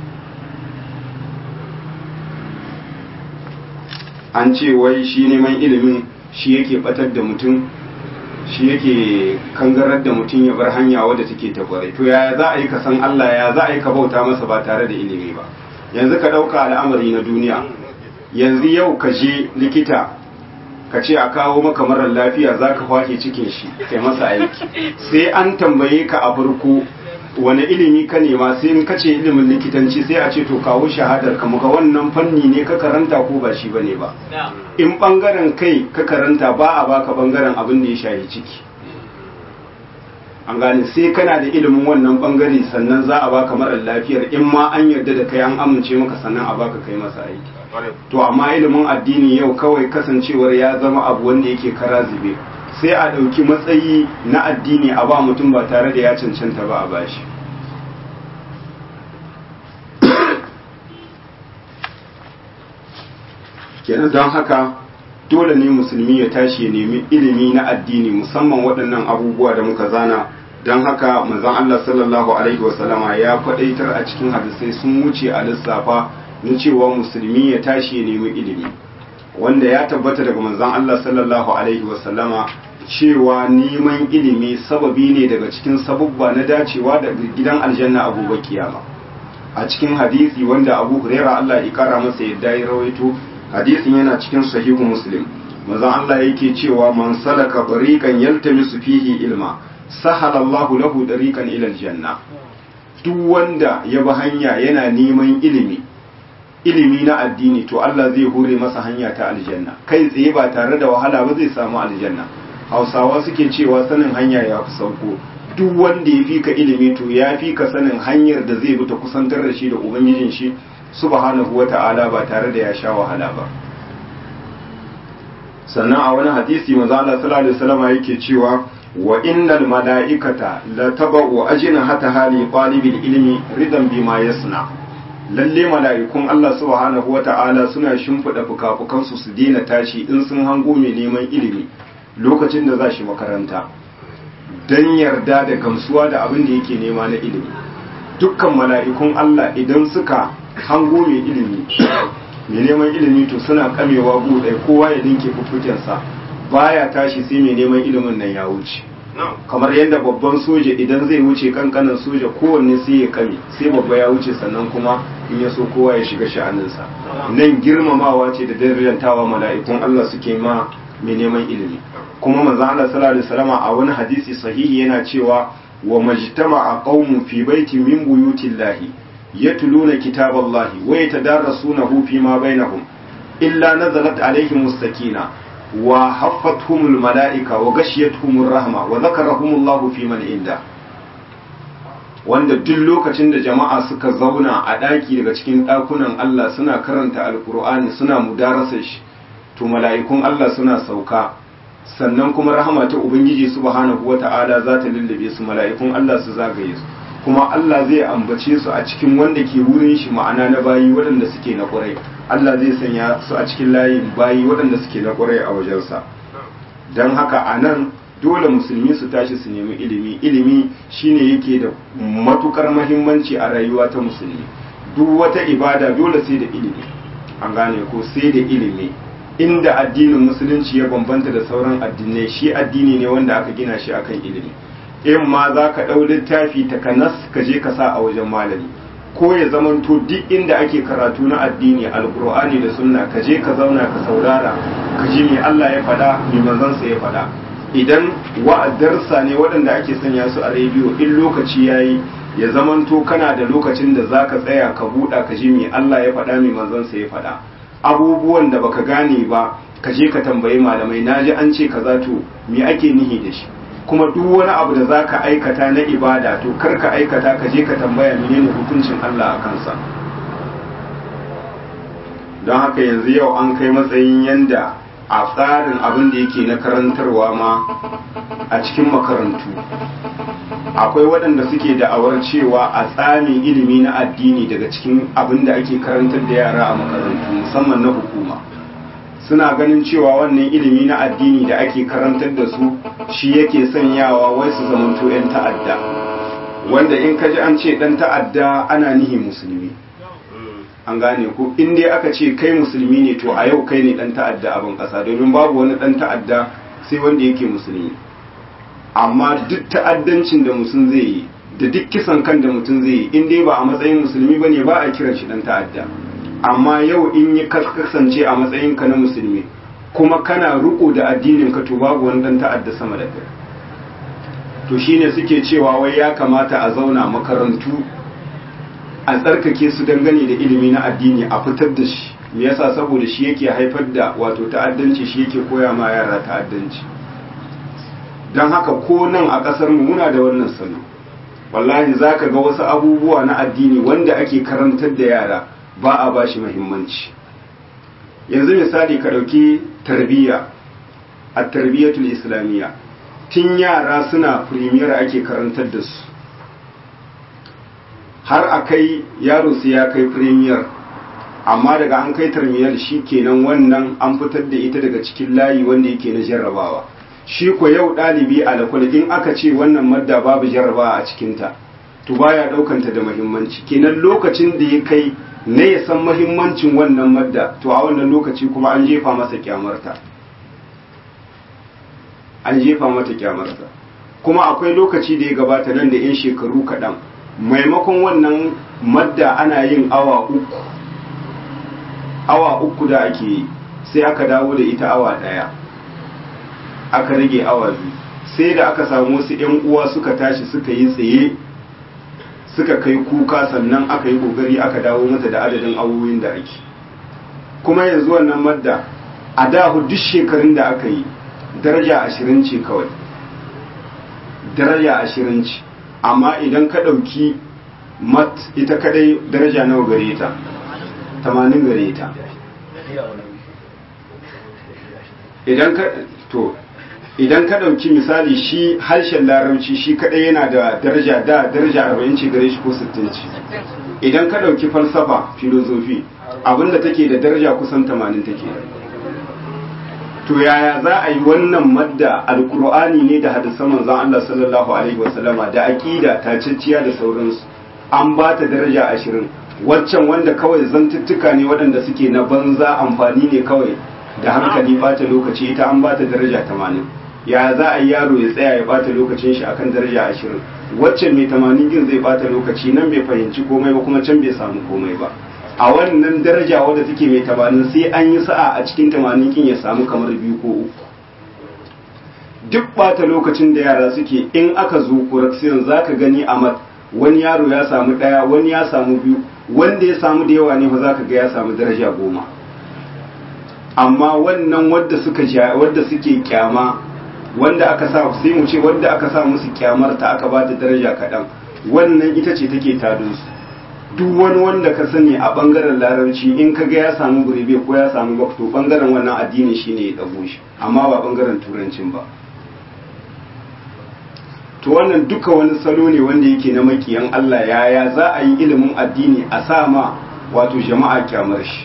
an ce wai shi neman ilimin shi yake batar da mutum shi yake kangarar da mutum ya bar hanya wadda take ta kwarai to yaya za a yi ka san Allah ya za a yi ka bauta masa ba tare da ilimi ba yanzu ka ɗauka al'amari na duniya yanzu yau ka je likita ka ce a kawo maka marar lafiya za ka kwake cikin shi kai masa aiki sai an tambaye ka a farko wani ilimi ka nema sai in kace ilimin likitanci sai a ce to kawo shahadar ka muka wannan fanni ne ka karanta ko ba shi bane ba in bangaren kai ka karanta ba a baka bangaren abin da ya shahi ciki an gane sai kana da ilimin wannan bangare sannan za a baka marar lafiyar in ma an yarda da kai an amince maka sannan a baka kai masa aiki to amma ilimin addini yau kawai kasancewar ya zama abu wanda yake kara zube sai a ɗauki matsayi na addini a ba mutum ba tare da ya cancanta ba a bashi kenan don haka dole ne musulmi ya tashi ya nemi ilimi na addini musamman waɗannan abubuwa da muka zana don haka manzon Allah sallallahu alaihi wasallama ya faɗaitar a cikin hadisai sun wuce a lissafa na cewa musulmi ya tashi ya nemi ilimi wanda ya tabbata daga manzon Allah sallallahu alaihi wasallama cewa neman ilimi sababi ne daga cikin sabubba na dacewa da gidan aljanna abubuwa kiyama a cikin hadisi wanda abu huraira Allah ya kara masa yadda ya rawaito hadisin yana cikin sahihu muslim manzon Allah yake cewa man salaka tariqan yaltamisu fihi ilma sahala Allahu lahu tariqan ila aljanna duk wanda ya bi hanya yana neman ilimi ilimi na addini to Allah zai hure masa hanya ta aljanna kai tsaye ba tare da wahala ba zai samu aljanna hausawa suke cewa sanin hanya ya fi sauko duk wanda ya fi ka ilimi to ya fi ka sanin hanyar da zai bi ta kusantar da shi da ubangijin shi subhanahu wa ta'ala ba tare da ya sha wahala ba sannan a wani hadisi manzo Allah sallallahu alaihi wasallam yake cewa wa innal malaikata la tabu ajna hata hali talibil ilmi ridan bima yasna lalle mala'ikun Allah subhanahu wa ta'ala suna shimfida fukafukansu su daina tashi in sun hango mai neman ilimi lokacin da za shi makaranta don yarda da gamsuwa da abin da yake nema na ilimi dukkan mala'ikun Allah idan suka hango mai ilimi mai neman ilimi to suna kamewa buɗe kowa ya dinke fuffukensa baya tashi sai mai neman ilimin nan ya wuce kamar yadda babban soja idan zai wuce kankanin soja kowanne sai ya kame sai babba ya wuce sannan kuma in ya so kowa ya shiga sha'aninsa nan girmamawa ce da darajantawa mala'ikun Allah suke ma mai neman ilimi kuma manzo Allah sallallahu alaihi wasallam a wani hadisi sahihi yana cewa wa majtama'a qaumun fi baitin min buyutillahi yatluna kitaballahi wa yatadarasunahu fi ma bainahum illa nazalat alaihim sakina wa haffathumul malaika wa ghashiyatuhumur rahma wa dhakarahumullahu fi man inda wanda duk lokacin da jama'a suka zauna a daki daga cikin dakunan Allah suna karanta alqur'ani suna mudarasa shi to mala'ikun Allah suna sauka sannan kuma rahama ta ubangiji subhanahu wata'ala za ta lullube su mala'ikun Allah su zagaye su kuma Allah zai ambace su a cikin wanda ke wurin shi ma'ana na bayi waɗanda suke na ƙwarai Allah zai sanya su a cikin layin bayi waɗanda suke na ƙwarai a wajensa don haka a nan dole musulmi su tashi su nemi ilimi ilimi shine yake da matukar mahimmanci a rayuwa ta musulmi duk wata ibada dole sai da ilimi an gane ko sai da ilimi inda addinin musulunci ya bambanta da sauran addinai shi addini ne wanda aka gina shi akan ilimi in ma za ka ɗau littafi takanas ka je ka sa a wajen malami ko ya zamanto duk inda ake karatu na addini alkur'ani da sunna ka je ka zauna ka saurara ka ji me Allah ya faɗa me manzansa ya faɗa idan wa'adarsa ne waɗanda ake sanya su a rediyo in lokaci yayi ya zamanto kana da lokacin da za ka tsaya ka buɗa ka ji me Allah ya faɗa me manzansa ya faɗa abubuwan da baka gane ba ka je ka tambayi malamai naji an ce kaza to me ake nihi da shi kuma duk wani abu da za ka aikata na ibada to kar ka aikata ka je ka tambaya menene hukuncin Allah a kansa don haka yanzu yau an kai matsayin yanda a tsarin abin da yake na karantarwa ma a cikin makarantu akwai waɗanda suke da'awar cewa a tsamin ilimi na addini daga cikin abin da ake karantar da yara a makarantu musamman na hukuma suna ganin cewa wannan ilimi na addini da ake karantar da su shi yake sanyawa wai su zamanto 'yan ta'adda wanda in ka ji an ce ɗan ta'adda ana nihi musulmi an gane ko in dai aka ce kai musulmi ne to a yau kai ne ɗan ta'adda abin ƙasa domin babu wani ɗan ta'adda sai wanda yake musulmi amma duk ta'addancin da mutum zai yi da duk kisan kan da mutum zai yi in dai ba a matsayin musulmi ba ne ba a kiran shi dan ta'adda amma yau in yi kasance a matsayin ka na musulmi kuma kana riko da addinin ka to babu wani dan ta'adda sama da kai to shine suke cewa wai ya kamata a zauna makarantu a tsarkake su dangane da ilimi na addini a fitar da shi me yasa saboda shi yake haifar da wato ta'addanci shi yake koya ma yara ta'addanci don haka ko nan a ƙasar mu muna da wannan salo wallahi zaka ga wasu abubuwa na addini wanda ake karantar da yara ba a bashi muhimmanci yanzu misali ka ɗauki tarbiyya a tarbiyyatul islamiyya tun yara suna firimiyar ake karantar da su har a kai yaro su ya kai firimiyar amma daga an kai tarmiyar shi kenan wannan an fitar da ita daga cikin layi wanda yake na jarrabawa shi ko yau ɗalibi a lakwal in aka ce wannan madda babu jarrabawa a cikinta to baya ɗaukanta da muhimmanci kenan lokacin da ya kai na ya san muhimmancin wannan madda to a wannan lokaci kuma an jefa masa kyamarta an jefa mata kyamarta kuma akwai lokaci da ya gabata nan da 'yan shekaru kaɗan maimakon wannan madda ana yin awa uku awa uku da ake yi sai aka dawo da ita awa ɗaya aka rage awa biyu sai da aka samu wasu 'yan uwa suka tashi suka yi tsaye suka kai kuka sannan aka yi kokari aka dawo mata da adadin awoyin da ake kuma yanzu wannan madda a dahu duk shekarun da aka yi daraja ashirin ce kawai daraja ashirin ce amma idan ka ɗauki mat ita kadai daraja nawa gare ta tamanin gare ta idan ka to idan ka ɗauki misali shi harshen larabci shi kadai yana da daraja da daraja arba'in ce gare shi ko sittin ce idan ka ɗauki falsafa filozofi abinda take da daraja kusan tamanin take to yaya za a yi wannan madda alkur'ani ne da hadisan manzon Allah sallallahu alaihi wasallama da aqida taciciya da sauransu an ba ta daraja ashirin waccan wanda kawai zantuttuka ne waɗanda suke na banza amfani ne kawai da hankali bata lokaci ita an ba ta daraja tamanin ya za a yi yaro ya tsaya ya bata lokacin shi akan daraja ashirin waccan mai tamanin din zai bata lokaci nan bai fahimci komai ba kuma can bai samu komai ba a wannan daraja wadda take mai tamanin sai an yi sa'a a cikin tamanin kin ya samu kamar biyu ko uku duk bata lokacin da yara suke in aka zo correction za ka gani a mat wani yaro ya samu ɗaya wani ya samu biyu wanda ya samu da yawa ne ba za ka ga ya samu daraja goma amma wannan wadda suka wadda suke kyama wanda aka sa sai mu ce wanda aka sa musu kyamar ta aka ba ta daraja kaɗan wannan ita ce take tadin su duk wani wanda ka sani a bangaren larabci in ka ga ya samu gurbe ko ya samu bakto bangaren wannan addini shine ya dago shi amma ba bangaren turancin ba to wannan duka wani salo ne wanda yake na makiyan Allah yaya za a yi ilimin addini a sa ma wato jama'a kyamar shi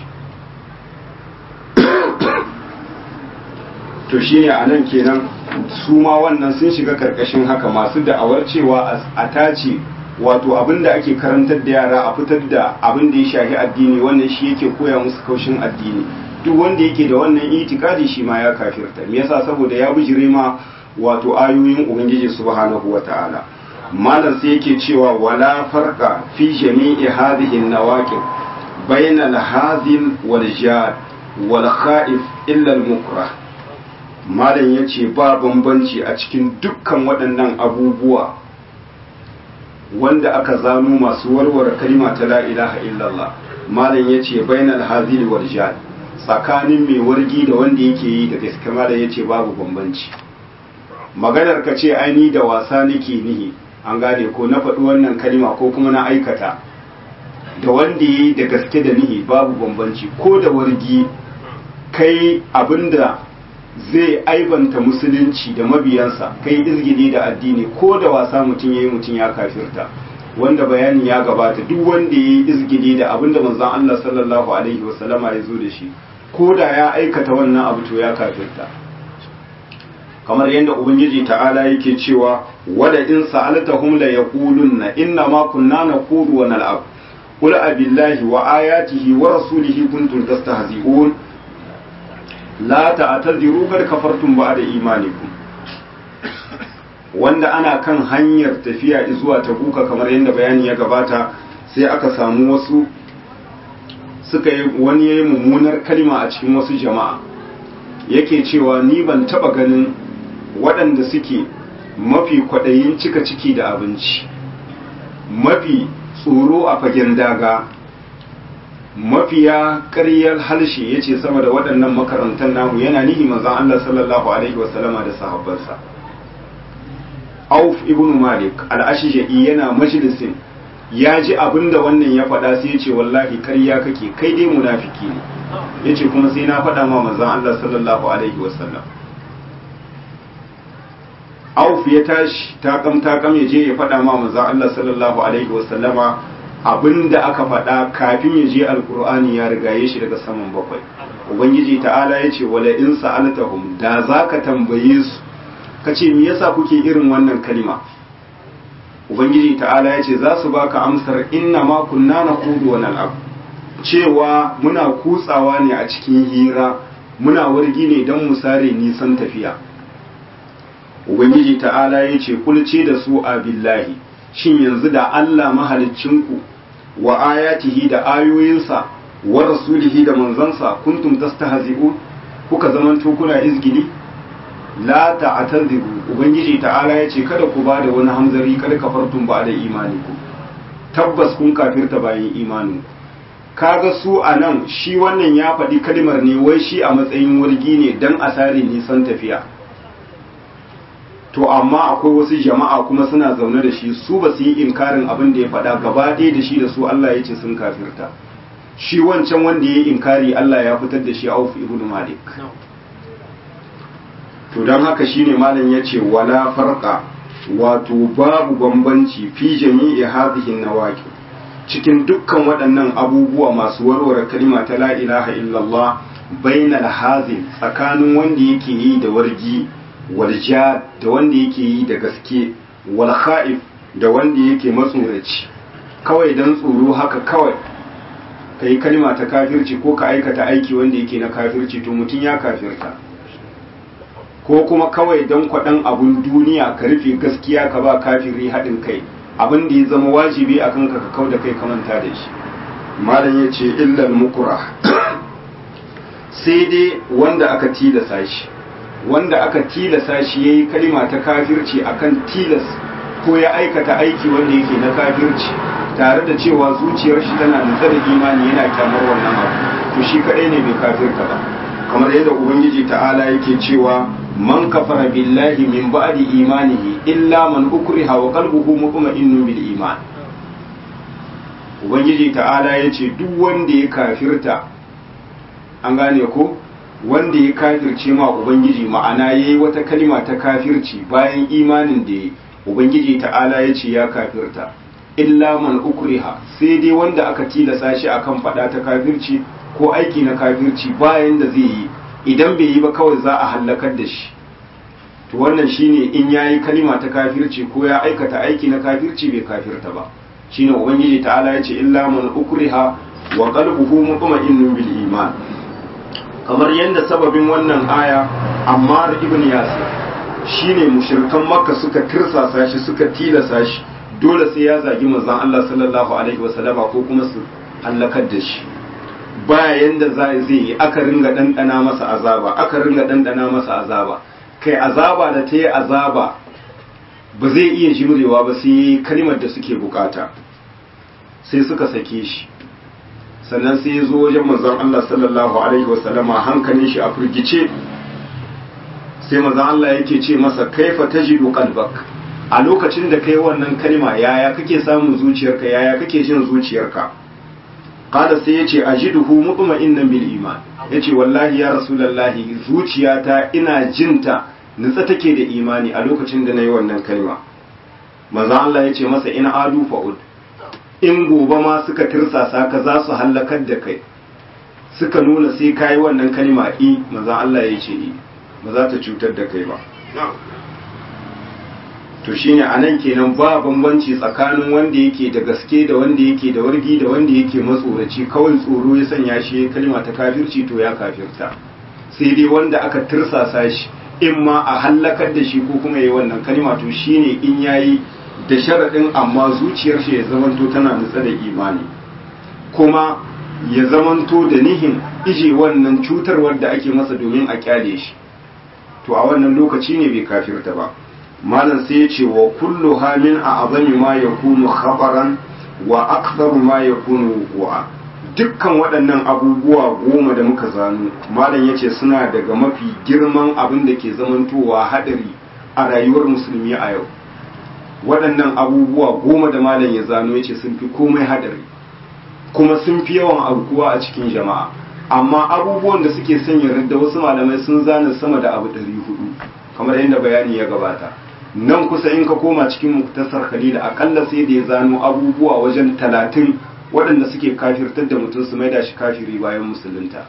to shine a nan kenan su ma wannan sun shiga karkashin haka masu da'awar cewa a tace wato abin da ake karantar da yara a fitar da abin da ya shafi addini wannan shi yake koya musu kaushin addini duk wanda yake da wannan itikadi shi ma ya kafirta me yasa saboda ya bijire ma wato ayoyin ubangiji subhanahu wata'ala malam sai yake cewa wala farqa fi jami'i hadhihi an-nawaqib bayna al-hazil wal jad wal kha'if illa al-mukrah malam yace ba bambanci a cikin dukkan waɗannan abubuwa wanda aka zano masu warware kalma ta la ilaha illallah malam yace bainal hazil wal jad tsakanin mai wargi da wanda yake yi da gaske malam yace babu bambanci maganar ka ce aini da wasa nake nihi an gane ko na faɗi wannan kalma ko kuma na aikata da wanda yi da gaske da nihi babu bambanci ko da wargi kai abinda zai aibanta musulunci da mabiyansa kai izgili da addini ko da wasa mutum ya yi mutum ya kafirta wanda bayani ya gabata duk wanda ya yi izgili da abinda manzon Allah sallallahu alaihi wasallama ya zo da shi ko da ya aikata wannan abu to ya kafirta kamar yadda ubangiji ta'ala yake cewa wala in sa'altahum la yaqulunna inna ma kunna naqulu wa nal'ab qul abillahi wa ayatihi wa rasulihi kuntum tastahzi'un la ta'tadiru qad kafartum ba'da imanikum wanda ana kan hanyar tafiya zuwa tabuka kamar yadda bayani ya gabata sai aka samu wasu suka yi wani yayi mummunar kalma a cikin wasu jama'a yake cewa ni ban taba ganin waɗanda suke mafi kwaɗayin cika ciki da abinci mafi tsoro a fagen daga mafiya ƙaryar halshe ya ce sama da waɗannan makarantar namu yana nihi manzan Allah sallallahu Alaihi wasallama da sahabbansa auf ibn malik al'ashishai yana majalisin ya ji abin da wannan ya faɗa sai ya ce wallahi ƙarya kake kai dai munafiki ne ya ce kuma sai na faɗa ma manzan Allah sallallahu Alaihi wasallam auf ya tashi takam takam ya je ya faɗa ma manzan Allah sallallahu Alaihi wasallama abin da aka faɗa kafin ya je alkur'ani ya rigaye shi daga saman bakwai ubangiji ta'ala ya ce wala in sa'altahum da za ka tambaye su ka ce me yasa kuke irin wannan kalima ubangiji ta'ala ya ce za su baka amsar inna ma kunna naqudu wa nal'ab cewa muna kutsawa ne a cikin hira muna wargi ne don mu sare nisan tafiya ubangiji ta'ala ya ce kulce da su a billahi shin yanzu da Allah mahaliccinku wa ayatihi da ayoyinsa wa rasulihi da manzansa kuntum tastahzi'un kuka zamanto kuna izgili la ta'tadiru ubangiji ta'ala yace kada ku bada wani hamzari kada kafartum ba da imani ku tabbas kun kafirta bayan imanin kaga su anan shi wannan ya faɗi kalmar ne wai shi a matsayin wargi ne dan asari nisan tafiya to amma akwai wasu jama'a kuma suna zaune da shi su ba su yi inkarin abin da ya faɗa gaba ɗaya da shi da su Allah ya ce sun kafirta shi wancan wanda ya yi inkari Allah ya fitar da shi auf ibn malik to don haka shine malam ya ce wala farqa wato babu bambanci fi jami'i hadhihi nawaqi cikin dukkan waɗannan abubuwa masu warware kalma ta la ilaha illallah bainal hazin tsakanin wanda yake yi da wargi walja da wanda yake yi da gaske wal kha'if da wanda yake matsoraci kawai dan tsoro haka kawai ka yi kalma ta kafirci ko ka aikata aiki wanda yake na kafirci to mutum ya kafirta ko kuma kawai dan kwaɗan abun duniya ka rufe gaskiya ka ba kafiri haɗin kai abin da ya zama wajibi a kanka ka kau da kai ka manta da shi malam ya ce illal mukura sai dai wanda aka tilasa shi wanda aka tilasa shi ya yi kalima ta kafirci akan tilas ko ya aikata aiki wanda yake na kafirci tare da cewa zuciyar shi tana nutsa da imani yana kyamar wannan abu to shi kadai ne bai kafirta ba kamar yadda ubangiji ta'ala yake cewa man kafara billahi min ba'di imanihi illa man ukriha wa qalbuhu mutma'innun bil iman ubangiji ta'ala yace duk wanda ya kafirta an gane ko wanda ya kafirce ma ubangiji ma'ana yayi wata kalima ta kafirci bayan imanin da ya ubangiji ta'ala ya ce ya kafirta illa man ukriha sai dai wanda aka tilasa shi akan fada ta kafirci ko aiki na kafirci bayan da zai yi idan bai yi ba kawai za a hallakar da shi to wannan shine in yayi kalima ta kafirci ko ya aikata aiki na kafirci bai kafirta ba shine ubangiji ta'ala ya ce illa man ukriha wa qalbuhu mutma'innun bil iman kamar yadda sababin wannan aya ammar ibn yasir shine mushrikan makka suka tirsasa shi suka tilasa shi dole sai ya zagi manzon Allah sallallahu alaihi wasallama ko kuma su halakar da shi baya yanda za zai yi aka ringa dandana masa azaba aka ringa dandana masa azaba kai azaba da ta yi azaba ba zai iya jimrewa ba sai kalmar da suke bukata sai suka sake shi sannan sai ya zo wajen manzon Allah sallallahu alaihi wasallama hankalin shi a firgice sai manzon Allah yake ce masa kaifa tajidu qalbak a lokacin da kai wannan kalma yaya kake samun zuciyarka yaya kake jin zuciyarka qala sai yace ajiduhu mutma'innan bil iman yace wallahi ya rasulullahi zuciyata ina jinta nutsa take da imani a lokacin da nayi wannan kalma manzon Allah yace masa in adu fa'ud in gobe ma suka tirsasa ka za su hallakar da kai suka nuna sai kayi wannan kalma i manzon Allah yace i ba za ta cutar da kai ba to shine anan kenan ba bambanci tsakanin wanda yake da gaske da wanda yake da wargi da wanda yake matsoraci kawai tsoro ya sanya shi kalma ta kafirci to ya kafirta sai dai wanda aka tirsasa shi in ma a hallakar da shi ko kuma yi wannan kalima to shine in yayi da sharaɗin amma zuciyar shi ya zamanto tana nutsa da imani kuma ya zamanto da nihin ije wannan cutarwar da ake masa domin a kyale shi to a wannan lokaci ne bai kafirta ba malam sai ya ce wa kullu hamin a azami ma ya kunu khabaran wa aktharu ma ya kunu wu'a dukkan waɗannan abubuwa goma da muka zano malam ya ce suna daga mafi girman abin da ke zamantowa haɗari a rayuwar musulmi a yau waɗannan abubuwa goma da malam ya zano ya ce sun fi komai haɗari kuma sun fi yawan aukuwa a cikin jama'a amma abubuwan da suke sanya da wasu malamai sun zana sama da abu ɗari hudu kamar yadda bayani ya gabata nan kusa in ka koma cikin muktasar khalil akalla sai da ya zano abubuwa wajen talatin waɗanda suke kafirtar da mutum su maida shi kafiri bayan musulunta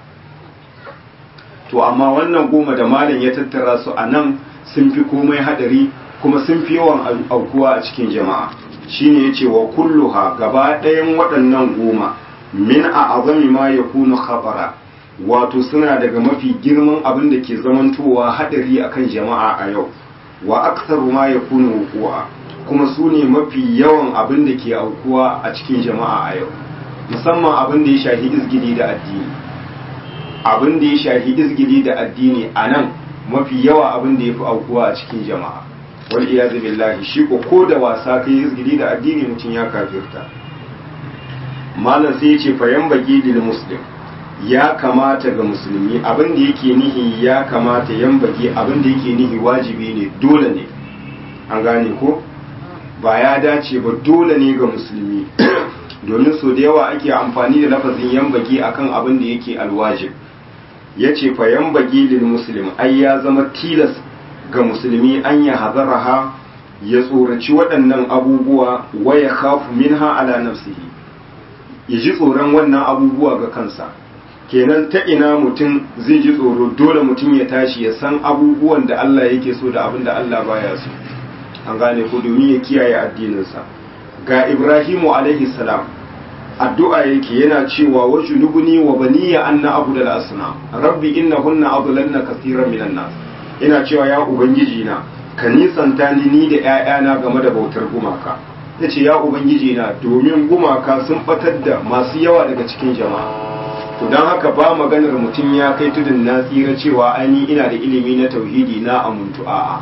to amma wannan goma da malam ya tattara su a nan sun fi komai hadari kuma sun fi yawan aukuwa a cikin jama'a shine yace wa kulluha gaba ɗayan waɗannan goma min a azami ma ya kunu khabara wato suna daga mafi girman abin da ke zamantowa hadari akan jama'a a yau wa aktsaru ma ya kunu wuqu'a kuma su ne mafi yawan abin da ke aukuwa a cikin jama'a a yau musamman abin da ya shahi izgili da addini abin da ya shahi izgili da addini a nan mafi yawa abin da ya fi aukuwa a cikin jama'a wal iyazu billahi shi ko ko da wasa kai izgili da addini mutum ya kafirta malam sai ya ce fayan baki lil muslim ya kamata ga musulmi abin da yake nihi ya kamata yan baki abin da yake nihi wajibi ne dole ne an gane ko ba ya dace ba dole ne ga musulmi domin so da yawa ake amfani da lafazin yan baki akan abin da yake alwajib ya ce fa yan baki lil muslim ai ya zama tilas ga musulmi an ya hazaraha ya tsoraci waɗannan abubuwa waya khafu minha ala nafsihi ya ji tsoron wannan abubuwa ga kansa kenan ta ina mutum zai ji tsoro dole mutum ya tashi ya san abubuwan da Allah yake so da abin da Allah baya so an gane ko domin ya kiyaye addininsa ga Ibrahimu alaihi salam addu'a yake yana cewa wa junubuni wa baniya anna abudal asnam rabbi innahunna adlalna kaseeran minan nas ina cewa ya ubangiji na ka nisanta ni ni da ƴaƴana game da bautar gumaka yace ya ubangiji na domin gumaka sun batar da masu yawa daga cikin jama'a to don haka ba maganar mutum ya kai tudun na tsira cewa ani ina da ilimi na tauhidi na amuntu a'a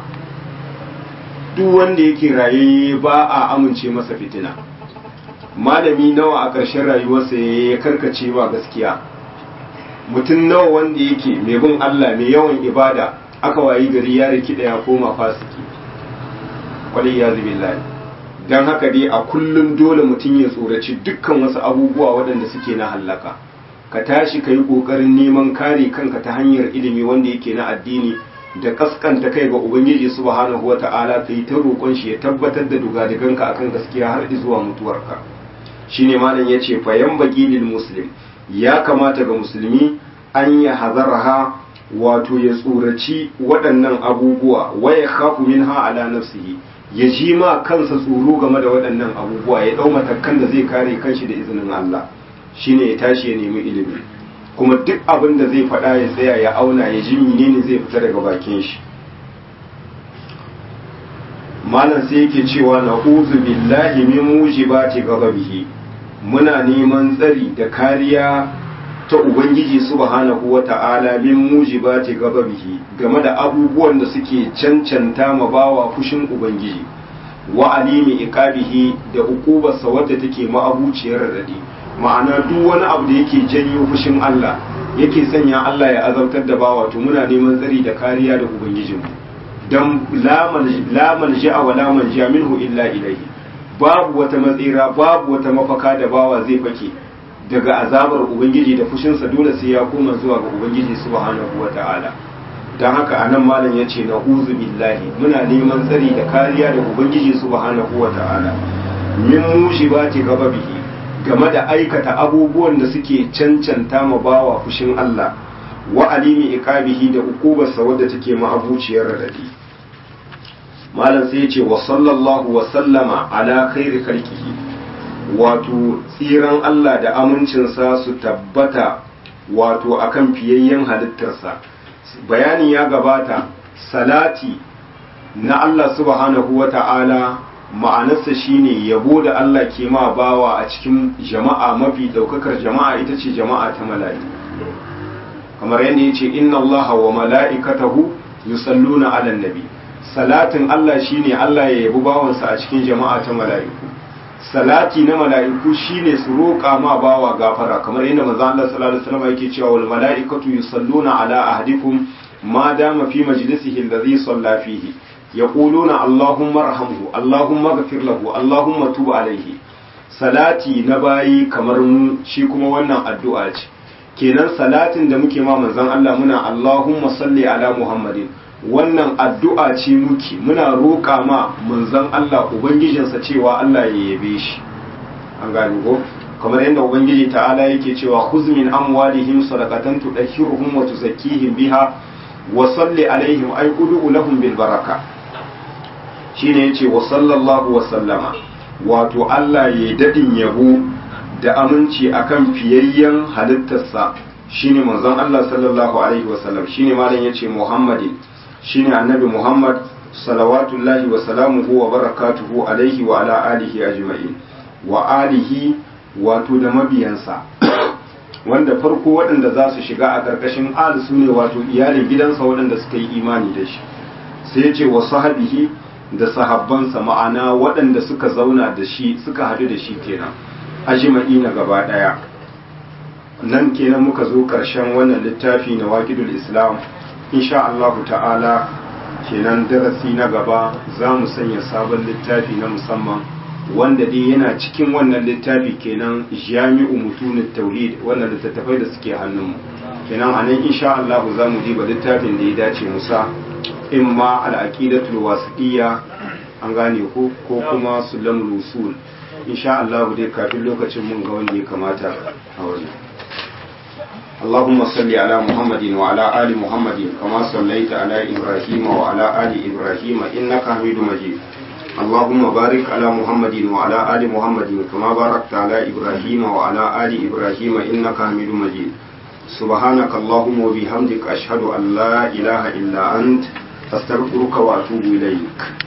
duk wanda yake raye ba a amince masa fitina malami nawa a ƙarshen rayuwarsa ya karkace ba gaskiya mutum nawa wanda yake mai bin Allah mai yawan ibada aka wayi gari ya rikida ya koma fasiki kwalai ya zubi don haka dai a kullum dole mutum ya tsoraci dukkan wasu abubuwa waɗanda suke na hallaka ka tashi ka yi ƙoƙarin neman kare kanka ta hanyar ilimi wanda yake na addini da kaskanta kai ga ubangiji subhanahu wa ta'ala ka yi ta roƙon shi ya tabbatar da dugadiganka akan gaskiya har zuwa mutuwarka shine malam ya ce fayan baki lil muslim ya kamata ga musulmi an ya hazarha wato ya tsoraci waɗannan abubuwa waya khafu minha ala nafsihi ya ji ma kansa tsoro game da waɗannan abubuwa ya ɗau matakan da zai kare kanshi da izinin Allah shine ya tashi ya nemi ilimi kuma duk abin da zai faɗa ya tsaya ya auna ya ji menene zai fita daga bakin shi malam sai yake cewa na uzu billahi min mujibati ghadabihi muna neman tsari da kariya ta ubangiji subhanahu wata'ala min mujibati ghadabihi game da abubuwan da suke cancanta ma bawa fushin ubangiji wa alimi iqabihi da ukubarsa wadda take ma'abuciyar radadi ma'ana duk wani abu da yake janyo fushin Allah yake sanya Allah ya azabtar da bawa to muna neman tsari da kariya da ubangijinmu dan la malja'a wa la manja minhu illa ilayhi babu wata matsira babu wata mafaka da bawa zai fake daga azabar ubangiji da fushinsa dole sai ya koma zuwa ga ubangiji subhanahu wata'ala dan haka anan malam yace na uzu billahi muna neman tsari da kariya da ubangiji subhanahu wata'ala min mushibati gababihi game da aikata abubuwan da suke cancanta ma bawa fushin Allah wa alimi iqabihi da ukubarsa wadda take ma'abuciyar radadi malam sai ya ce wa sallallahu wa sallama ala khairi khalqihi wato tsiran Allah da amincinsa su tabbata wato akan fiyayyen halittarsa bayani ya gabata salati na Allah subhanahu wa ta'ala ma'anarsa shine yabo da Allah ke ma bawa a cikin jama'a mafi daukakar jama'a ita ce jama'a ta mala'iku kamar yadda yace inna Allah wa mala'ikatahu yusalluna 'alan nabi salatin Allah shine Allah ya yabi bawansa a cikin jama'a ta mala'iku salati na mala'iku shine su roƙa ma bawa gafara kamar yadda manzo Allah sallallahu alaihi wasallam yake cewa wal mala'ikatu yusalluna ala ahadikum ma dama fi majlisihi alladhi salla fihi yaquluna allahumma arhamhu allahumma ighfir lahu allahumma tub alaihi salati na bayi kamar mu shi kuma wannan addu'a ce kenan salatin da muke ma manzon Allah muna allahumma salli ala muhammadin wannan addu'a ce muke muna roƙa ma manzon Allah ubangijinsa cewa Allah ya yabe shi an gane ko kamar yadda ubangiji ta'ala yake cewa khuz min amwalihim sadaqatan tudahhiruhum wa tuzakkihim biha wa salli alaihim ay qulu lahum bil baraka shine yace wa sallallahu wa sallama wato Allah ya dadin yabo da aminci akan fiyayyen halittarsa shine manzon Allah sallallahu alaihi wa sallam shine malam yace Muhammadin shine annabi Muhammad salawatullahi wa salamuhu wa barakatuhu alaihi wa ala alihi ajma'in wa alihi wato da mabiyansa wanda farko waɗanda za su shiga a ƙarƙashin al su ne wato iyalin gidansa waɗanda suka yi imani da shi sai ce wa sahabihi da sahabbansa ma'ana waɗanda suka zauna da shi suka haɗu da shi kenan ajma'i na gaba ɗaya nan kenan muka zo ƙarshen wannan littafi na waƙidul islam insha Allah ta'ala kenan darasi na gaba za mu sanya sabon littafi na musamman wanda dai yana cikin wannan littafi kenan jami'u mutunin tauhid wannan littattafai da suke hannunmu kenan a nan insha Allah za mu diba littafin da ya dace musa in ma al'aqidatul wasiqiyya an gane ko ko kuma sulamul usul insha Allah dai kafin lokacin mun ga wanda ya kamata a wannan اللهم صل على محمد وعلى آل محمد كما صليت على إبراهيم وعلى آل إبراهيم إنك حميد مجيد اللهم بارك على محمد وعلى آل محمد كما باركت على إبراهيم وعلى آل إبراهيم إنك حميد مجيد سبحانك اللهم وبحمدك أشهد أن لا إله إلا أنت أستغفرك وأتوب إليك